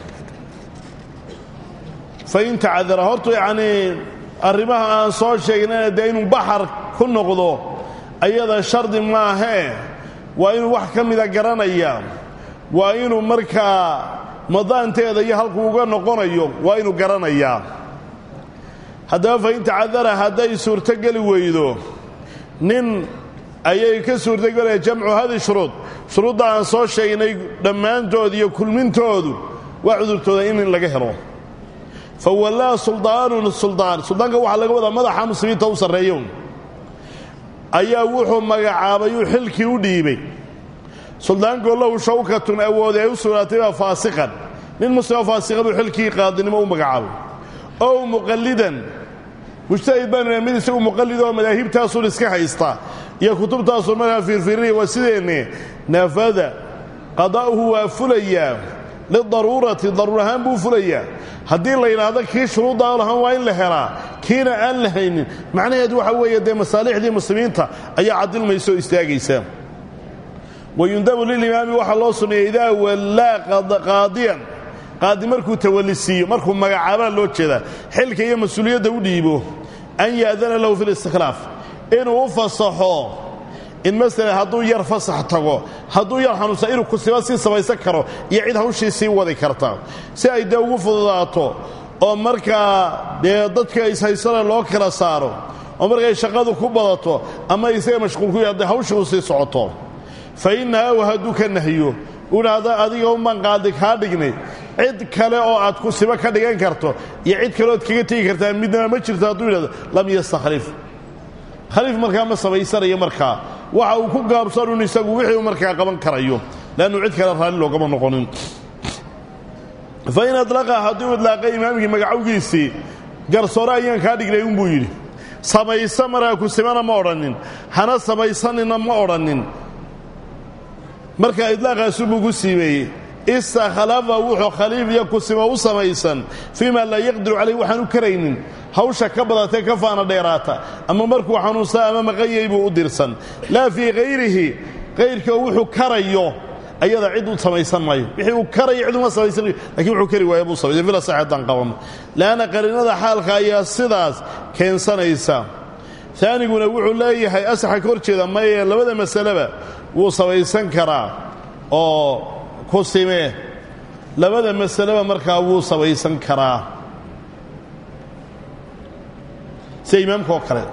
fain tacadara hortu yacnii arrimaha aan soo sheegnayna dee inuu baxar ku noqdo ayada shardi maahee waa inuu wax ka mida garanaya waa inuu markaa madaanteeda iyo halkuu uga noqonayo waa inuu garanayaa haddaba fain tacadara hadday suurtogeli weydo nin ayay ka suurtogelaya jamcu hadi shuruud shuruudda aan soo sheegnay dhammaantood iyo kulmintoodu waa cudurtooda in in laga helo fa wallaa suldaanun suldaan suldaanka waxaa laga wadaa madaxa muslimiinta u sarreeyo ayaa wuxuu magacaabay uu xilkii u dhiibay suldaankoo lahu shawkatun awoode ay u sugnaatay baa faasiqan nin muslimo faasiqa buu xilkii qaadinimo u magacaabay ow muqallidan mujtahid baanuna mid isagu muqallid oo madaahibtaasun iska haysta iyo kutubtaasun markaa fiirfiirinaya waa sideenne nafada qadaa'uhu waa fulayaa lidaruurati daruur ahaan buu fulayaa haddii la yidhaahdo kii shuruuddaa lahaan waa in la helaa kiina aan la haynin macnaheedu waxa weeye dee masaalixdii muslimiinta ayaa cadilmaysa oo istaagaysa wayundabu lilimaami waxaa loo sunneeyey idaa wallaa qaadiyan qaadi markuu tawallisiiyo markuu magacaabaa loo jeedaa xilka iyo mas-uuliyadda u dhiibo an ya'dana lahu fi listikhlaaf inuu u fasaxo in masalan hadduu yar fasax tago hadduu yar xanuunsan inuu kusiba sii samaysan karo iyo cid hawshii sii wadi karta si ay dee ugu fududaato oo markaa dee dadka ishaysana loo kala saaro oo markay shaqadu ku badato ama isaga mashquul ku yahay hawshii u sii socoto fa innahaw hadduu ka nahyo uhaada adiga unbaan qaadi kaa dhignay cid kale oo aad kusibo ka dhigan karto iyo cid kale ood kaga tegi kartaa midnaba ma jirto hadduu yidhahdo lam yastakhlif khaliif markaa ma samaysanayo markaa waxa uu ku gaabsanun isagu wixii uu markaa qaban karayo leannu cid kale raalli loogama noqonin fa in adlaqa hadduu idlaaqay imaamkii magacowgiisii garsoore ayaan kaa dhignay unbuu yidhi samaysa markaa kusimana ma odhannin hana samaysanina ma odhannin markaa idlaaqaasubuu ku siimeeyey istakhlafa wuxuu khaliif iyo kusimo u samaysan fii ma laa yaqdiru calayh waxaan u karaynin hawsha ka badatee ka faana dheeraata ama markuu xanuunsaa ama maqanyay buu u dirsan laa fii hayrihi kayrkii oo wuxuu karayo ayada cid u samaysan maayo wixii uu karayo cid uma samaysanayo lakiin wuxuu kari waaya buu samaysay fila saxeeddaan qabano le'anna qariinada xaalka ayaa sidaas keensanaysa taaniguna wuxuu leeyahay asaxa ka hor jeeda maye labada masaleba wuu samaysan karaa oo ku simee labada masaleba markaa wuu samaysan karaa sida imaamka oo kale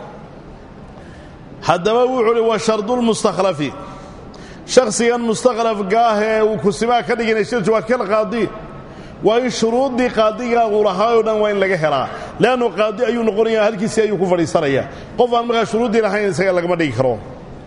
haddaba wuxuu uhi wa shardulmustakhlafi shakhsigan mustakhlafka ah ee uu kusimaa ka dhiganay shirju waa kal qaadi waa in shuruuddii qaadigaa uu lahaa oo dhan waa in laga helaa leannu qaadi ayuu noqonaya halkiisii ayuu ku fadhiisanaya qof aan markaa shuruuddii lahayn isaga lagama dhigi karo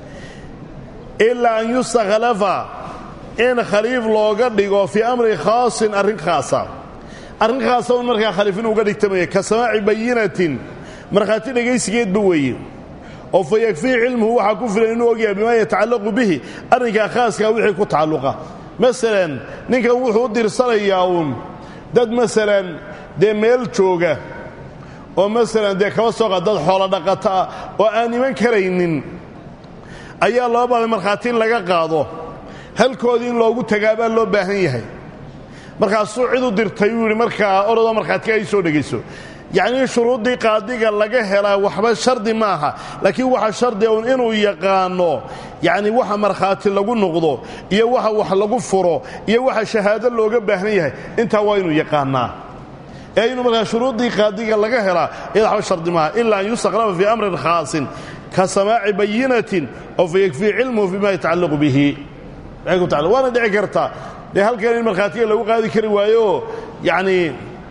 ilaa an yustakhlafa in khaliif looga dhigo fii amri khaasin arrin khaasa arrin khaasa un markaa khaliif inuu uga dhigtamaya ka samaaci bayinatin markhaati dhegaysigeedba weeye oo fa yakfii cilmuhu waxaa ku filan inuu ogyahay bimaa yatacallaqu bihi arrinkaa khaaskaa wixii ku tacalluqa masalan ninkan wuxuu u dirsanayaa uun dad masalan dee meel jooga oo masalan dee kaba soo qa dad xoolo dhaqata ah oo aan iman karaynin ayaa loo baaday markhaati in laga qaado halkoodii in loogu tagaa baa loo baahan yahay markaasuu cid u dirtay uu yidhi markaa orodoo markhaatiga ay soo dhegayso yacnii shuruuddii qaadiga laga helaa waxba shardi ma aha laakiin waxa shardiga un inuu yaqaano yacni waxa markhaati lagu noqdo iyo waxa wax lagu furo iyo waxa shahaado looga baahan yahay intaa waa inuu yaqaanaa ee inuu markaa shuruuddii qaadiga laga helaa iyada waxba shardi maaha ilaa an yustakhlafa fii amrin khaasin ka samaaci bayinatin oo fa yakfii cilmuhu bima yatacallaqu bihi waana dhici karta dee halkan in markhaatiga lagu qaadi kari waayooo yacnii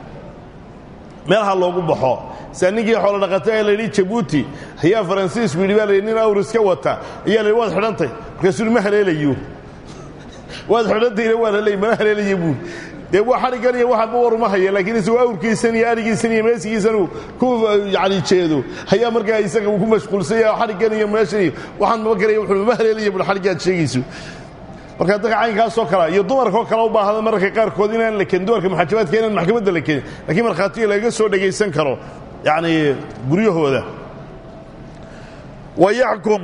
meelaha loogu baxo sia ninkii xoolo dhaqata ee layidhi jabuuti ayaa faransiisku yidhi baa layidhi nin awr iska wata ayaa la yidhi waad xidhantay markaasuu yidhi ma haleelayo waad xidhantayna waa la leey mana haleelaya buur dee waa xadhiggan iyo waxaanba war uma haya laakiin isagoo awrkiisan iyo arigiisan iyo meesigiisan uu ku yani jeedo ayaa markaa isaga uu ku mashquulsan yahay xadhiggan iyo meeshan iyo waxaan maba garaya wuxuu ma haleelaya bur xadhiggaad sheegayso marka dadka caynkaasoo kale iyo dumarkaoo kale u baahda mararka qaarkood inaan la kenin dumarka maxaajabaadka inaan maxkamadda la kenin lakiin markhaatiga lagaga soo dhegaysan karo yacnii guryahooda wa yaxkum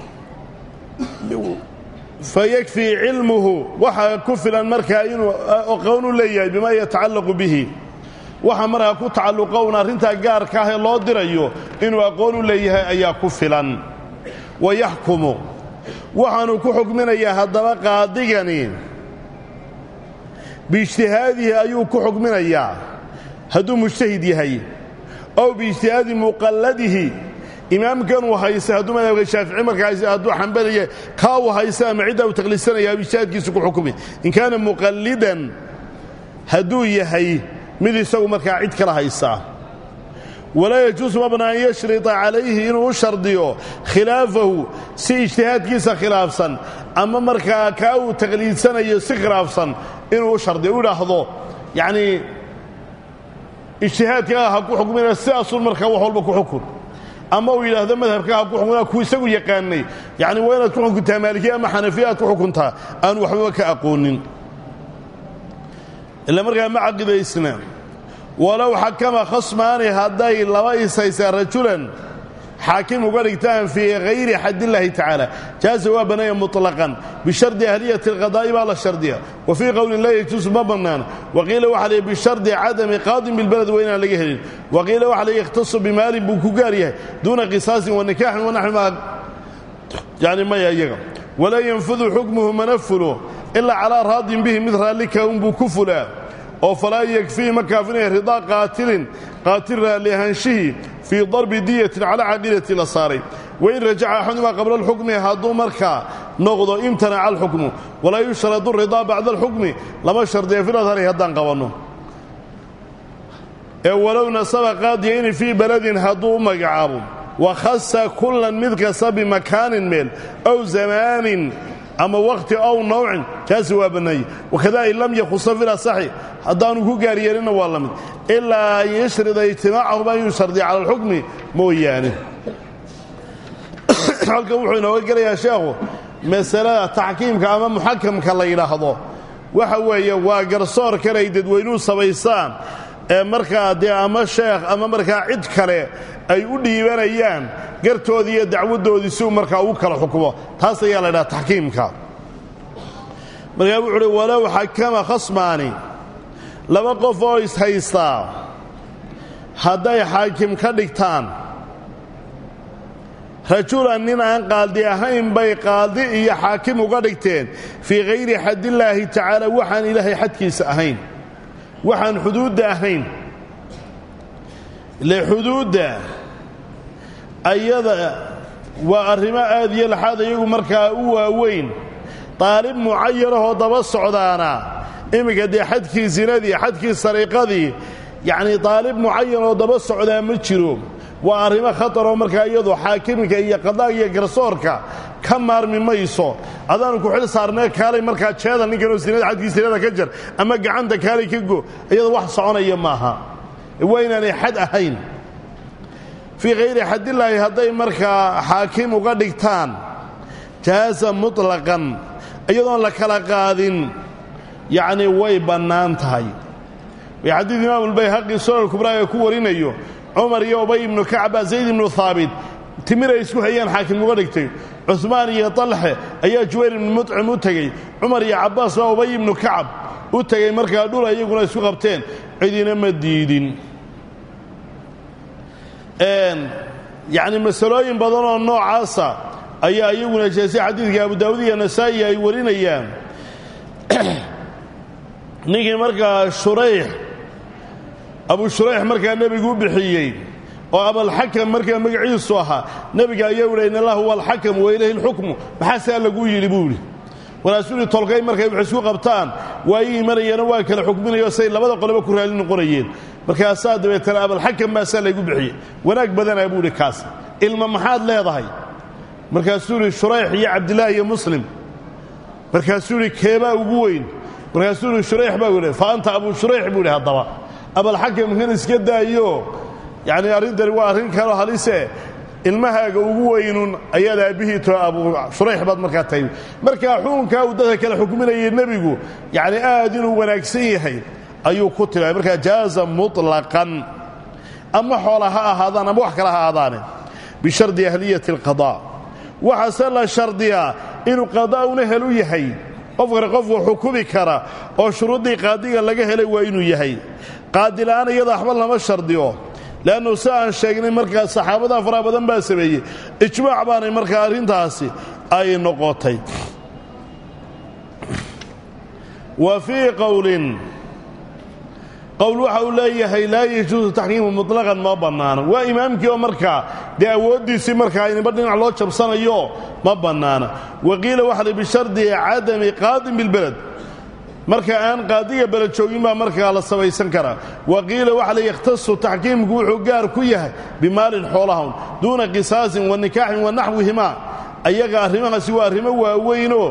fayakfii cilmuhu waxaa ku filan markaa inuu aqoon u leeyahay bimaa yatacallaqu bihi waxa markaa ku tacalluqa un arrintaa gaarka ah ee loo dirayo inuu aqoon u leeyahay ayaa ku filan wa yaxkumu waxaanuu ku xukminayaa haddaba qaadigani biijtihaadihi ayuu ku xukminayaa hadduu mujtahid yahay ow biijtihaadi muqalladihi imaamkan uu haysta hadduu madhabka shaafici markaa haysta hadduu xambaliya kaa uu haysta ama ciddaa uu taqliisanaya ijtihaadkiisu ku xukumi in kaana muqallidan hadduu yahay mid isagu markaa cid kala haysta walaa yajuusu mabna an yashrita calayhi inuu u shardiyo khilaafahu si ijtihaadkiisa khilaafsan ama markaa kaa uu taqliidsanayo si khilaafsan inuu u shardiyo u idhaahdo yacnii ijtihaadkaa ha ku xukmina sidaasun markaa wax walba ku xukun ama uu yidhaahdo madhabkaa ha ku xukmina kuu isagu yaqaanay yacni waa inaad ku xukuntaa maalikiya ama xanafiya aad ku xukuntaa aan waxbaba ka aqoonin ila markaa ma caqidaysna walow xakama khasmaani hadday laba ishaysaan rajulan xaakim uga dhigtaan fii hayri xadillaahi tacaala jaaza waa bannaaya muطlaqan bishardi ahliyati اlqadaa'i baa la shardiya wa fii qowlin laa yajuusu ma bannaan waqiila waxa lay bishardi cadami qaadin bilbaled waa inaan laga helin waqiila waxa lay yakhtasu bimaalin buu ku gaar yahay duuna qisaasin wa nikaaxin wanaxwi maa yani maya iyaga walaa yanfudu xukmuhu mana fulo ilaa calaa raadin bihi mid raallika unbuu ku fulaa oo falaa yakfiihi ma kaafinaya ridaa qaatilin qaatil raalli ahaanshihii fii darbi diyatin calaa caqiidati la saaray wain rajaca axadumaa qabla alxukmi hadduu markaa noqdo imtanaca alxukmu walaa yushradu ridaa bacda alxukmi lama shardiya filadhari haddaan qabanno ee walow nasaba qaadiyayni fii beledin hadduu u magacaabo wakhasa kullan mid kasta bimakaanin meel ow zamaanin ama wakhti ow nawcin kaasi waa bannaayey wakada in lam yakhusa fil asaxi haddaanu ku gaar yeelinna waa la mid ilaa an yashrida ijtimaacahuma inuu shardiya cala alxukmi mooyaane halkan wuxuu inooga gelayaa sheekhu masalada taxkiimka ama muxakamka la yidhaahdo waxa weeye waa garsoorkan ay dadweynuhu samaystaan ee markaa dee ama sheekh ama markaa cid kale ay u dhiibanayaan gartoodii iyo dacwaddoodii si uu markaa ugu kala xukumo taas ayaa la ydhaha taxkiimka markaa wuxu uhi walow xakama khasmaani laba qof oo ishaystaa hadday xaakim ka dhigtaan rajulan nin aan qaadi ahayn bay qaadi iyo xaakim uga dhigteen fii hayri xadillaahi tacaala waxaan ilaahay xadkiisa ahayn waxaan xuduudda ahayn ile xuduudda ayada waa arrimo aad iyo laxaad iyagu markaa u waaweyn daalib mucayanahoo daba socdaana iminka dee xadkii zinadii xadkii sariiqadii yacnii daalib mucayan oo daba socdaa ma jiro waa arrimo khataroo markaa iyadu xaakimka iyo qadaag iyo garsoorka ka maarmi mayso adaanu ku xil saarnee kaalay markaa jeeda ninkanoo sinada xadkii sinada ka jar ama gacanta kaalay ka go iyada wax soconaya maaha waa inaanay xad ahayn fii hayri xadillaahi hadday markaa xaakim uga dhigtaan jaaza muطlaqan iyadoon la kala qaadin yacnii way bannaan tahay way xadiid imaamulbayhaqi sunan kubraa ee ku warinayo cumar iyo ubay ibnu kacba zayd ibnu haabit timir ay isku hayaan xaakim uga dhigtay cumaan iyo talxe ayaa juwayr ibnu mudcim u tegey cumar iyo cabbaas baa ubay ibnu kacab u tegey markaa dhul iyaguna isku qabteen cidina ma diidin yacni masalooyin badan oo noocaasa ayaa iyaguna jeesay xadiidka abu daawud iyo nasaa'i ay warinayaan ninkii markaa shurayx abu shurayx markaa nebigu u bixiyey oo abalxakam markaa magaciisu ahaa nebiga ayaa uhi in allah huwa alxakam wa ilayhi lxukmu maxaasaa laguu yidhi buu idhi walaasuli tolkay markay wax isku qabtaan waa ii imanayeeno waa kala xukminayo say labada qoleba ku raali noqonayeen markaasaa dabeetana abalxakam baasaa laygu bixiyey wanaag badanaa buu idhi kaas ilma maxaad leedahay markaasuu idhi shurayx iyo cabdilaahi iyo muslim markaasuu idhi keebaa ugu weyn markaasuu idhi shurayx baa idhi fa anta abu shurayx buu idhi haddaba abalxakamkan iska daayo yacni arrintani waa arrin kaloo halise ilmahaaga ugu weynun ayaad aabbihii to abu shurayx baad markaa tahay markaa xukunkaa uu dadka kale xukminayay nebigu yacni aad inuu wanaagsan yahay ayuu ku tilmaamay markaa jaaza muطlaqan ama xoola ha ahaadaan ama wax kale ha ahaadaane bishardi ahliyati alqadaa waxaase la shardiyaa inuu qadaa'una helu yahay qofkana qofku xukumi kara oo shuruuddii qaadiga laga helay waa inuu yahay qaadila'aan iyada waxba lama shardiyo le'annu si aan sheegnay markaa saxaabada faraha badan baa sameeyey ijmaac baanay markaa arrintaasi ay noqotay wa fii qowlin qowl waxa uu leeyahay laa yajuusu taxkiimu mutlaqan ma bannaano waa imaamkii oo markaa dee awooddiisii markaa inba dhinac loo jabsanayo ma bannaana wa qiila waxa la bishardi cadami qaadin bilbeled marka aan qaadiga beled joogin baa markaa la samaysan karaa wa qiila waxa la yakhtasu taxkiimku wuxuu gaar ku yahay bimaalin xoolahan duuna qisaasin wa nikaaxin wa naxwihimaa ayaga arrimahaasi waa arrimo waaweynoo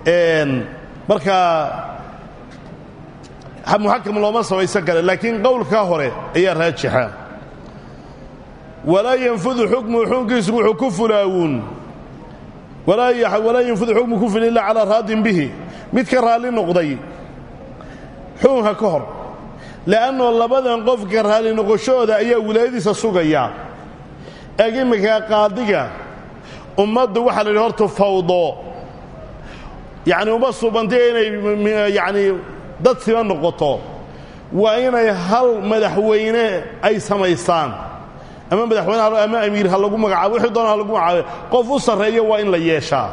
markaa muxakam looma samaysan kara laakiin qowlkaa hore ayaa raajixa walaa yanfudu xukmu xukunkiisu wuxuu ku fulaawuun walaa yanfudu xukmu ku fula illaa calaa raadin bihi mid ka raalli noqday xukunka ka hor le'annoo labadan qofka raalli noqoshooda ayaa wilaayadiisa sugaya eeg imminkaa qaadiga ummaddu waxaa la yidhi horta fawdo yacni uma suubantay inay yacni dad siba noqoto waa inay hal madaxweyne ay samaystaan ama madaxweyne ama amiir ha lagu magacaabo wixii doona ha lagu magacaabo qof u sarreeyo waa in la yeeshaa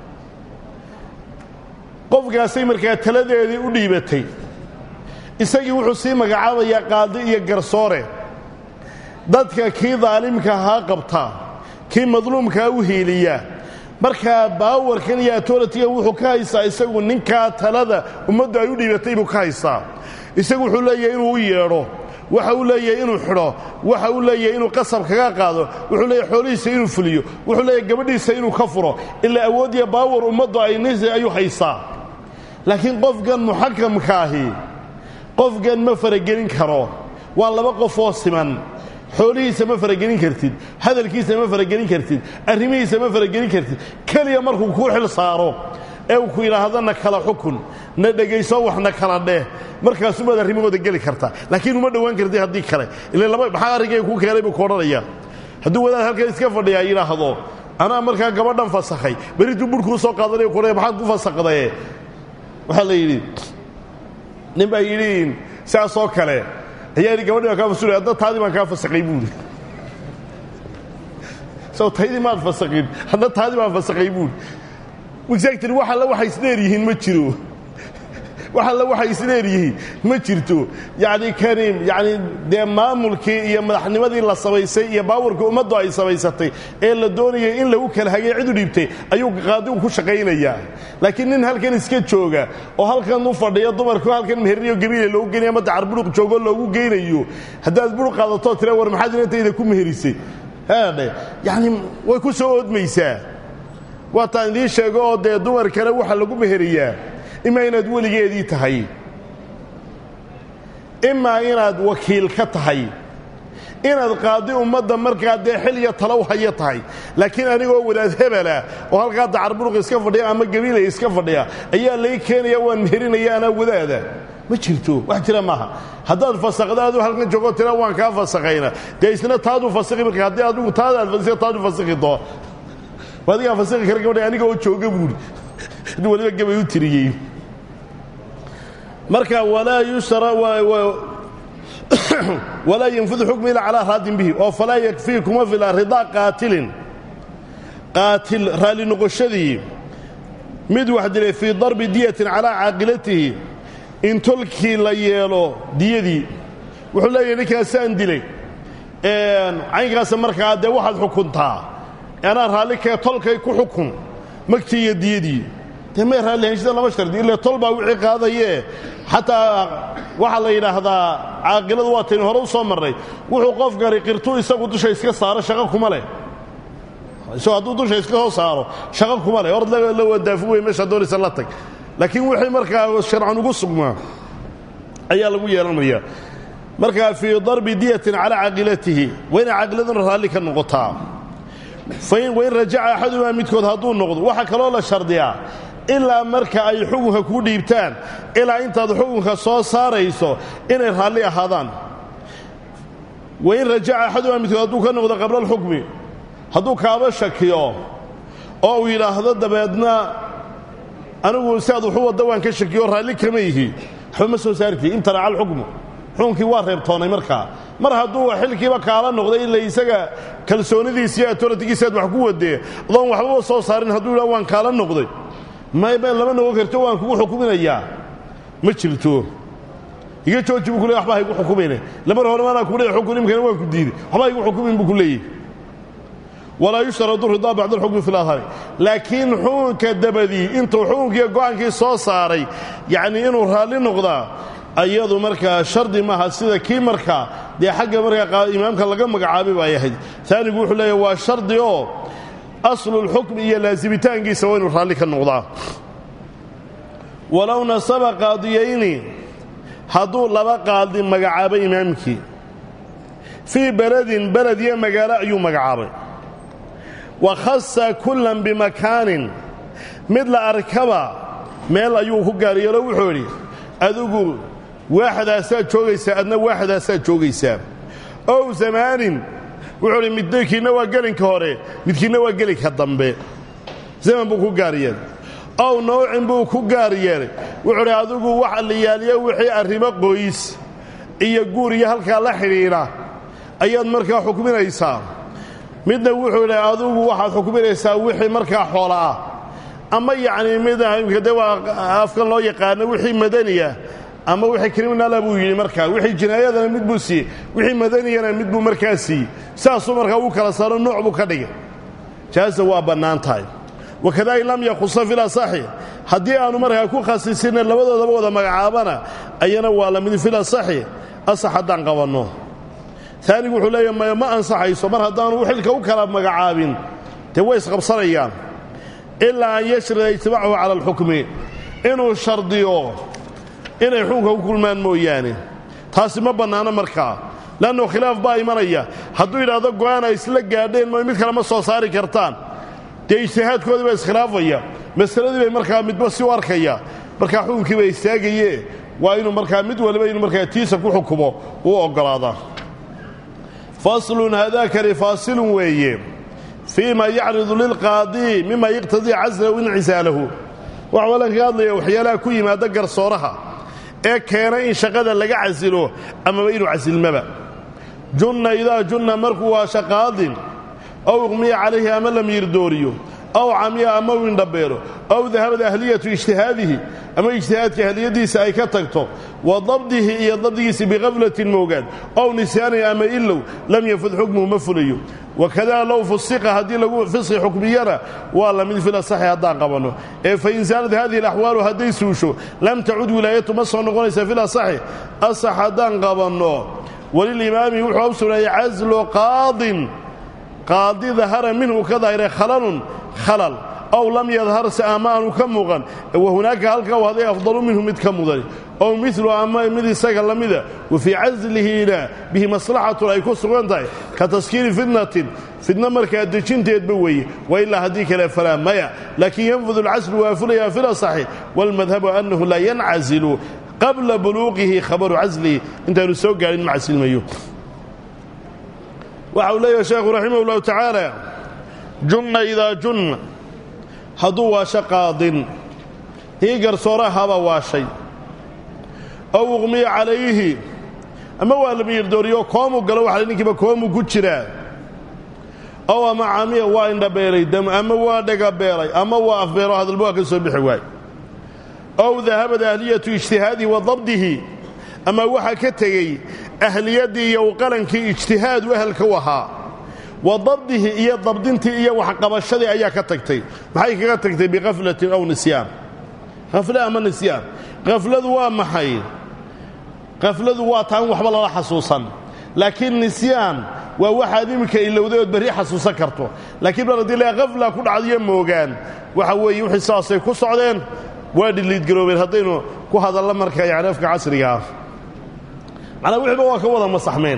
qofkaasay markaa taladeedii u dhiibatay isagii wuxuu sii magacaabayaa qaadi iyo garsoore dadka kii daalimka haa qabta kii madluumkaa u hiiliya markaa baawarkan iyo atoritiga wuxuu ka haystaa isagu ninkaa talada ummaddu ay u dhiibatay buu ka haystaa isagu wuxuu leeyahay inuu u yeedho waxa uu leeyahay inuu xidho waxa uu leeyahay inuu qasab kaga qaado wuxuu leeyahay xoolihiisa inuu fuliyo wuxuu leeyahay gabadhiisa inuu ka furo ilaa awood iyo baawar ummaddu ay nis ayuu haystaa laakiin qofkan muxakamkaahi qofkan ma faragelin karo waa laba qof oo siman xoolihiisa ma faragelin kartid hadalkiisa ma faragelin kartid arrimihiisa ma faragelin kartid keliya markuu kuu xil saaro ee uu ku yidhaahdo na kala xukun na dhegayso wax na kala dheh markaasumaad arrimahooda geli kartaa laakiin uma dhowaan kartid haddii kale ila laba maxaa arrinkay kuu keenay buu ku odhanaya hadduu wadaad halkan iska fadhiyaa yidhaahdo anaa markaa gabadhan fasakhay berituu burhkuu soo qaadanaya kuodhaya maxaad ku fasakdaye waxaa la yidhi nin baa yidhi saasoo kale ayaa yidhi gabadhi baan kaa fasulay adna taadii baan kaa fasakay buuri sow taydii maad fasakin hadna taadii baan fasakay buuri exactly wax alla waxay isdheer yihiin ma jiro wax alla waxay isdheer yihiin ma jirto yacni kani yacni dee maamulkii iyo madaxnimadii la samaysay iyo baawarkii ummaddu ay samaysatay ee la doonayay in lagu kala hagay cid u dhiibtay ayuu qaadigu ku shaqaynayaa laakiin nin halkan iska jooga oo halkan u fadhiya dumarku halkan meherniyo gabiile loogu geynaya ama dacar buruq joogoo loogu geynayo haddaad buruq qaadatoo tira war maxaad inantayda ku meherisay haadhe yacni way ku soo oodmaysaa waataan idiin sheego oo dee dumarkana waxa lagu meheriyaa imaa inaad weligeedii tahay imaa inaad wakiil ka tahay inaad qaadi ummadda markaa dee xil iyo talow haya tahay laakiin anigoo wadaad hebela oo halkaa dacarburuq iska fadhiya ama gabiilay iska fadhiya ayaa lay keenaya waan mehelinaya anaa wadaada ma jirto wax jira maaha haddaad fasakda aduu halkan joogoo tira waan kaa fasakayna dee isna taaduu fasakhi marka haddii adigu taadaad fasio taadu fasakhi doo adigaa fasakhi kara gabadha aniga oo jooga buuri hadduu waliba gabay u tiriyey marka walaa yusra walaa yanfudu xukmu ilaa calaa raadin bihi oo falaa yakfii kuma fila ridaa qaatilin qaatil raalli noqoshadii mid wax dilay fii darbi diyatin calaa caaqilatihi in tolkii la yeelo diyadii wuxuu leeyahay ninkaasaan dilay caynkaasa markaa dee waxaad xukuntaa anaa raalli kee tolkay ku xukun magtii iyo diyadii dee may raalli heshida lama shardi ille tol baa wixii qaadayee xataa waxaa la yidhaahdaa caaqiladu waa taynu hore u soo marray wuxuu qofkani qirtuu isagu dusha iska saaro shaqo kuma leh isagoo hadduu dusha iska soo saaro shaqo kuma leh hor la wadaafu wey meeshaa doonaysa la tag laakiin wixii markaa sharcan ugu sugmaa ayaa lagu yeelanaya markaa fii darbi diyatin calaa caaqilatihi waa inay caaqiladuna raalli ka noqotaa wain rajaca axadumaa midkood hadduu noqdo waxaa kaloo la shardiyaa ilaa marka ay xukunka kuu dhiibtaan ilaa intaad xukunka soo saarayso inay raalli ahaadaan wain rajaca axadumaa midkood hadduu ka noqdo qabla alxukmi hadduu kaaba shakiyo oo uu yidhaahdo dabeedna anigu si aad waxu wadda waan ka shakiyo raalli kama yihi waxba ma soo saarti imtanaca alxukmu xukunkii waa reebtoonay markaa mar hadduu xilkiiba kaala noqday ila isaga kalsoonidiisa iyo atoratigiisa aad wax ku wadee adoon waxbaba soo saarin hadduu yidhah waan kaala noqday mayba lama noqon karto waan kugu xukuminayaa ma jirto iga jooji buu ku leey waxba haygu xukumayne lamar hore maanaa ku leey xukun imkana waan ku diiday waxba haygu xukumin buu ku leeyahy walaa yushtaradu ridaa bacda alxukmi fi lahari laakiin xukunka dabadii intuu xukunkiiyo go'aankii soo saaray yacnii inuu raalli noqdaa ayadu markaa shardi maaha sida kii markaa dee xagga markaa imaamka laga magacaabay bay ahayd taanigu wuxuu leeyahy waa shardi oo aslulxukmi iyo laasibitaankiisa waa inuu raalli ka noqdaa walow nasaba qaadiyayni hadduu laba qaadi magacaabay imaamkii fii beledin beled iyo magaalo ayuu magacaabay wa khasa kullan bimakaanin mid la arkaba meel ayuu ku gaaryeelo wuxuu idhi adigu waaxdaasaad joogaysaa adna waaxdaasaad joogaysaa ow zamaanin wuxuu idhi midkiinna waa gelinka hore midkiinna waa gelinka dambe zaman buu ku gaar yeelay ow nawcin buu ku gaar yeelay wuxuu idhi adigu waxa la yaaliyo wixii arrimo qoys iyo guur iyo halkaa la xidhiidha ayaad markaa xukminaysaa midna wuxuu idhi adigu waxaad xukminaysaa wixii markaa xoola ah ama yacnii mid de waa afkan loo yaqaano wixii madaniya ama wixii kriminaala buu yidhi markaa wixii jinaayadana mid buu siiyey wixii madaniyana mid buu markaa siiyey saasuu markaa uu kala saaro nooc buu ka dhigay jaaza waa bannaan tahay wakada in lam yakhusa fil asaxi haddii aanu markaa ku khasisina labadoodaba wada magacaabana ayana waa la mid fil asaxi asax haddaan qabanno taanigu wuxuu leeyahy maya ma ansaxayso mar haddaanu xilka u kala magacaabin dee way isqabsanayaan ilaa an yashrida ijtimaacahu cala alxukmi inuu shardiyo inay xukunka ku kulmaan mooyaane taasi ma bannaano markaa leannu khilaaf baa imanaya hadduu yidhaahdo go'aan ay isla gaadheen mo mid kale ma soo saari kartaan dee ijtihaadkoodii baa iskhilaafaya masaladii bay markaa midba si u arkaya markaa xukunkii baa istaagaye waa inuu markaa mid waliba inuu markaa tiisa ku xukumo uu oggolaadaa faslun haadaakani faasilun weeye fii ma yacridu lilqaadii mima yaqtadii caslahu incisaalahu waxaa walan kaga hadlaya waxyaalaha ku yimaada garsooraha ee keena in shaqada laga casilo amaba inuu casilmaba junna idaa junna markuu waa shaqaadin ow iqmiya calayhi ama lam yirdooriyo ow camiya ama u indhabeelo ow dahabad ahliyatu ijtihaadihi ama ijtihaadka ahliyadiisa ay ka tagto wa dabdihi iyo dabdigiisa bikaflatin moogaan ow nisyaanin ama ilow lam yafud xukmuhu ma fulayo wakadaa low fusiqa haddii lagu fisqi xukmiyana waa la mid fil asaxi haddaan qabanno ee fa in saalad hadihi alaxwaalu hadday suusho lam tacud wilaayatu ma soo noqonaysa fil asaxi asax haddaan qabanno walilimaami wuxuu u sugnaayay caslu qaadin qaadi dahara minhu ka dahiray khalalun khalal ow lam yadhar se ama aanu ka muuqan wa hunaaka halka u haday afdalu minhu mid ka mudan ow milu ama mid isaga la mida wa fii caslihiina bihi maslaxatun ay ku sugan tahay ka taskiiri fitnatin fitna markaa dejinteedba weeye wa ilaa haddii kale falaa maya laakiin yanfudu alcaslu waa fulayaa fil asaxi waalmadhabu annahu laa yancazilu qabla buluuqihi khabaru caslihi intaanu soo gaadhin ma casilmayo waxa uu leeyahay sheekhu raximah ullahu tacaala junna idaa junna hadduu waasho qaadin hii garsoorahabaa waashay ow uqmiya calayhi ama waa la miyirdooriyo koomuu galo waxa ninkiiba koomuu ku jiraa ow ama camiya waa indhabeelay dam ama waa dhagabeelay ama waa afbeelo hadalba waa ka soo bixi waay ow dahabad ahliyatu ijtihaadihi wa dabdihi ama waxaa ka tegey ahliyaddii iyo uqalankii ijtihaad u ahalka u ahaa wa dabdihi iyo dabdintii iyo waxqabashadii ayaa ka tagtay maxay kaga tagtay bikaflatin aw nisyaan khafle ama nisyaan khafladu waa maxay khafladu waa taan waxba lala xasuusan laakiin nisyaan waa waxaad iminka ilowday ood berri xasuusan karto laakiin mar haddii la khafla ku dhacdiyo moogaan waxa weeye wixii saasay ku socdeen waa dhiliidgaroobeen haddaynu ku hadallo marka yani afka casriga ah macnaa wixiiba waa ka wada masaxmeen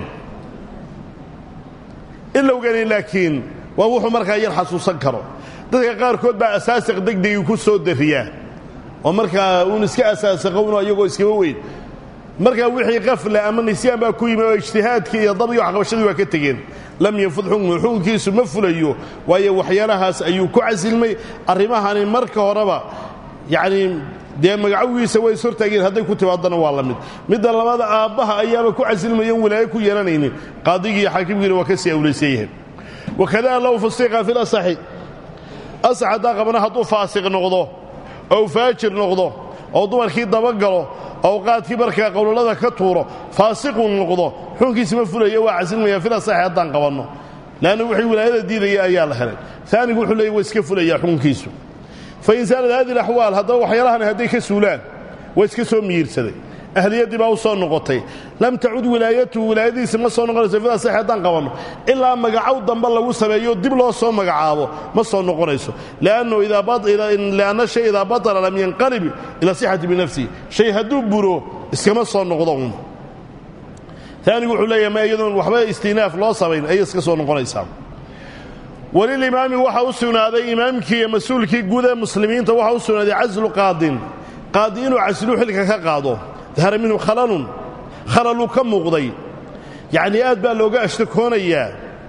ilowgani laakiin waa wuxuu markaa yar xasuusan karo dadka qaarkood baa asaasiq degdegii ku soo dariyaa oo markaa uun iska asaasaqowno iyagoo iskaba weyn markaa wixii qafla ama nisyaan baa ku yimi oo ijtihaadkii iyo dabgii waxqabashadii waa ka tegeen lam yanfud xukmu xukunkiisu ma fulayo waayo waxyaalahaas ayuu ku casilmay arrimahani marka horeba yacnii dee magacowiisa way ishortaageen hadday ku timaadana waa la mid midda labada aabbaha ayaaba ku casilmayan walaayo ku yeelanaynin qaadigii iyo xaakimkiina waa ka sii awlaysan yahay wakadaa low fusiqa fi lasaxi asax haddaa qabana hadduu faasiq noqdo ou faajir noqdo oo dumarkii dabagalo awqaadkii markaa qowlallada ka tuuro faasiquu noqdo xukunkiisi ma fulaya waa casilmaya fil asaxi haddaan qabanno leanna wixii wilaayada diidaya ayaa la helay aanigu wuxuu leeyay waa iska fulaya xukunkiisu fain saalad hadi alaxwaal haddaba waxyaalahani hadday ka suulaan waa iska soo miyiirsaday ahliyaddii baa u soo noqotay lam tacud wilaayatuhu wilaayadiisa ma soo noqonayso fil asaxi haddaan qabanno ilaa magacow dambe lagu sameeyo dib loo soo magacaabo ma soo noqonayso lianna shay idaa batala lam yanqalib ila sixati binafsihi shay hadduu buro iskama soo noqdo un taanigu wuxuu leeyahay ma iyadoon waxba istinaaf loo samayn ayay iska soo noqonaysaa walilimaami waxaa u sugnaaday imaamkii iyo mas-uulkii guud ee muslimiinta waxaa u sugnaaday caslu qaadin qaadi inuu caslu xilka ka qaado dahara minhu khalalun khalaluu ka muuqday yacnii aad baa looga ashtakoonayaa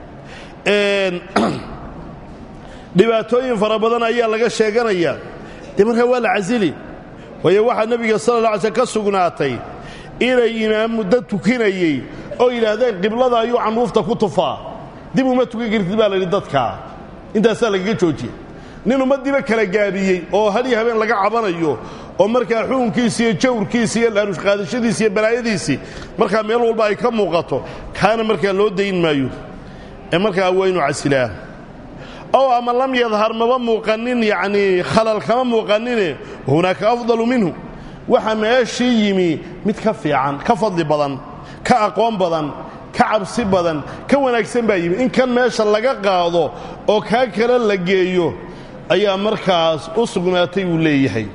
dhibaatooyin fara badan ayaa laga sheeganayaa dee markaa waa la casili waayo waxaa nebiga sala alla alay slm ka sugnaatay inay imaam muddo tukinayey oo yidhaahdeen qiblada ayuu canruufta ku tufaa dib uma tukan kartid baa layidhi dadkaa intaasaa lagaga joojiye nin ummaddiiba kala gaabiyey oo had iyo habeen laga cabanayo oo markaa xukunkiisi iyo jawrkiisi iyo laarushqaadashadiisi iyo balaayadiisii markaa meel walba ay ka muuqato kaana markaa loo dayn maayo ee markaa waa inuu casilaa ow ama lam yadhar maba muuqanin yacnii khalal kama muuqanine hunaaka afdalu minhu waxa meeshii yimi mid ka fiican ka fadli badan ka aqoon badan ka cabsi badan ka wanaagsan baa yimi in kan meesha laga qaado oo kaa kale la geeyo ayaa markaas u sugnaatay uu leeyahay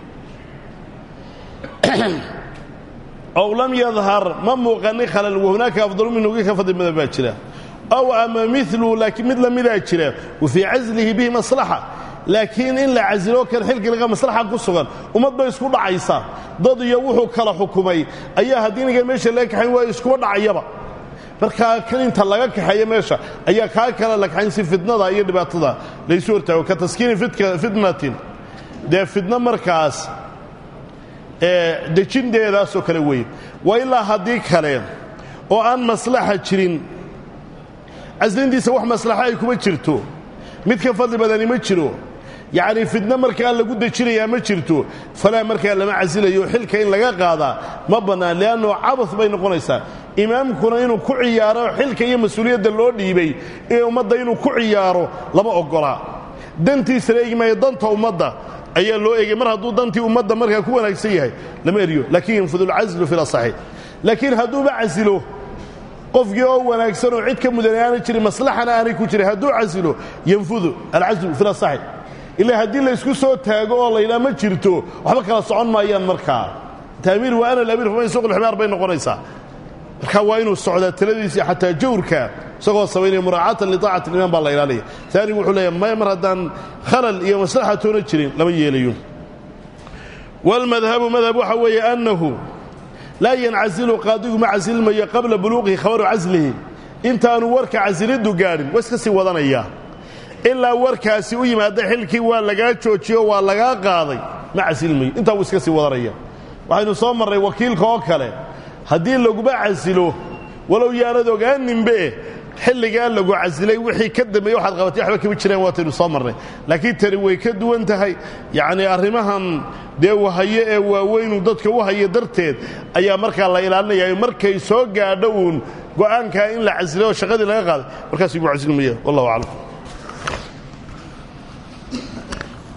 ow lam yadhar ma muuqanin khalal wahunaaka afdalu minhu kii ka fadli badan baa jira ow ama milu laakiin mid lamidaa jira wa fii caslihi bihi maslaxa laakiin in la casilo kan xilkiliga maslaxa ku sugan ummad bay isku dhacaysa dad iyo wuxuu kala xukumay ayaa haddii ninkan meesha laga kaxayn waayo iskuba dhacayaba markaa kan inta laga kaxeeya meesha ayaa kaa kala la kaxayn si fitnada iyo dhibaatada laysu hortaago ka taskiini fitnatin dee fitno markaas dejinteedaasoo kale weeye waa ilaa haddii kale oo aan maslaxa jirin caslintiisa wax maslaxa ay kuma jirto mid ka fadli badani ma jiro yacnii fidno markaa lagu dejinayaa ma jirto falaa markaa lama casilayo xilka in laga qaadaa ma bannaan li'annu cabas bay noqonaysaa imaamkuna inuu ku ciyaaro xilka iyo mas-uuliyadda loo dhiibay ee ummadda inuu ku ciyaaro lama oggolaa dantiisana eegi maayo danta ummadda ayaa loo eegay mar hadduu dantii ummadda markaa ku wanaagsan yahay lama eriyo laakiin yanfudu alcaslu fi lasaxi laakiin hadduuba casilo qofkii oo wanaagsan oo cid ka mudan aana jirin maslaxana aanay ku jirin hadduu casilo yanfudu alcaslu fi lasaxi ilaa haddii laysku soo taago oo laydhaa ma jirto waxba kala socon maayaan markaa taamiir wa ana lamiir faman suuq lximaar bay noqonaysaa markaa waa inuu socdaa taladiisii xataa jawrka isagoo samaynaya muraacatan liطaacati imaam baa la ilaalaya taanigu wuxuu leeyahay maya mar haddaan khalal iyo maslaxa toona jirin lama yeelayo wاlmadhabu madhab waxa weeye annahu laa yancasilu qaadigu ma casilmayo qabla buluuqihi khabaru caslihi intaanu warka casiliddu gaadhin waa iska sii wadanaya ilaa warkaasi u yimaada xilkii waa lagaa joojiyo waa lagaa qaaday ma casilmayo intaa wuu iska sii wadanaya waxaynu soo marray wakiilka oo kale haddii laguba casilo walow yaanad ogaaninbe xilligaa lagu casilay wixii ka dambeeye waxaad qabatay waxba kama jiraan waataynu soo marnay laakiin tani way ka duwan tahay yacnii arrimahan dee wahaye ee waaweynu dadka u haya darteed ayaa markaa la ilaalinaya markay soo gaadho uun go'aankaa in la casilay oo shaqadii laga qaaday markaas igu casilmaya wallahu aclam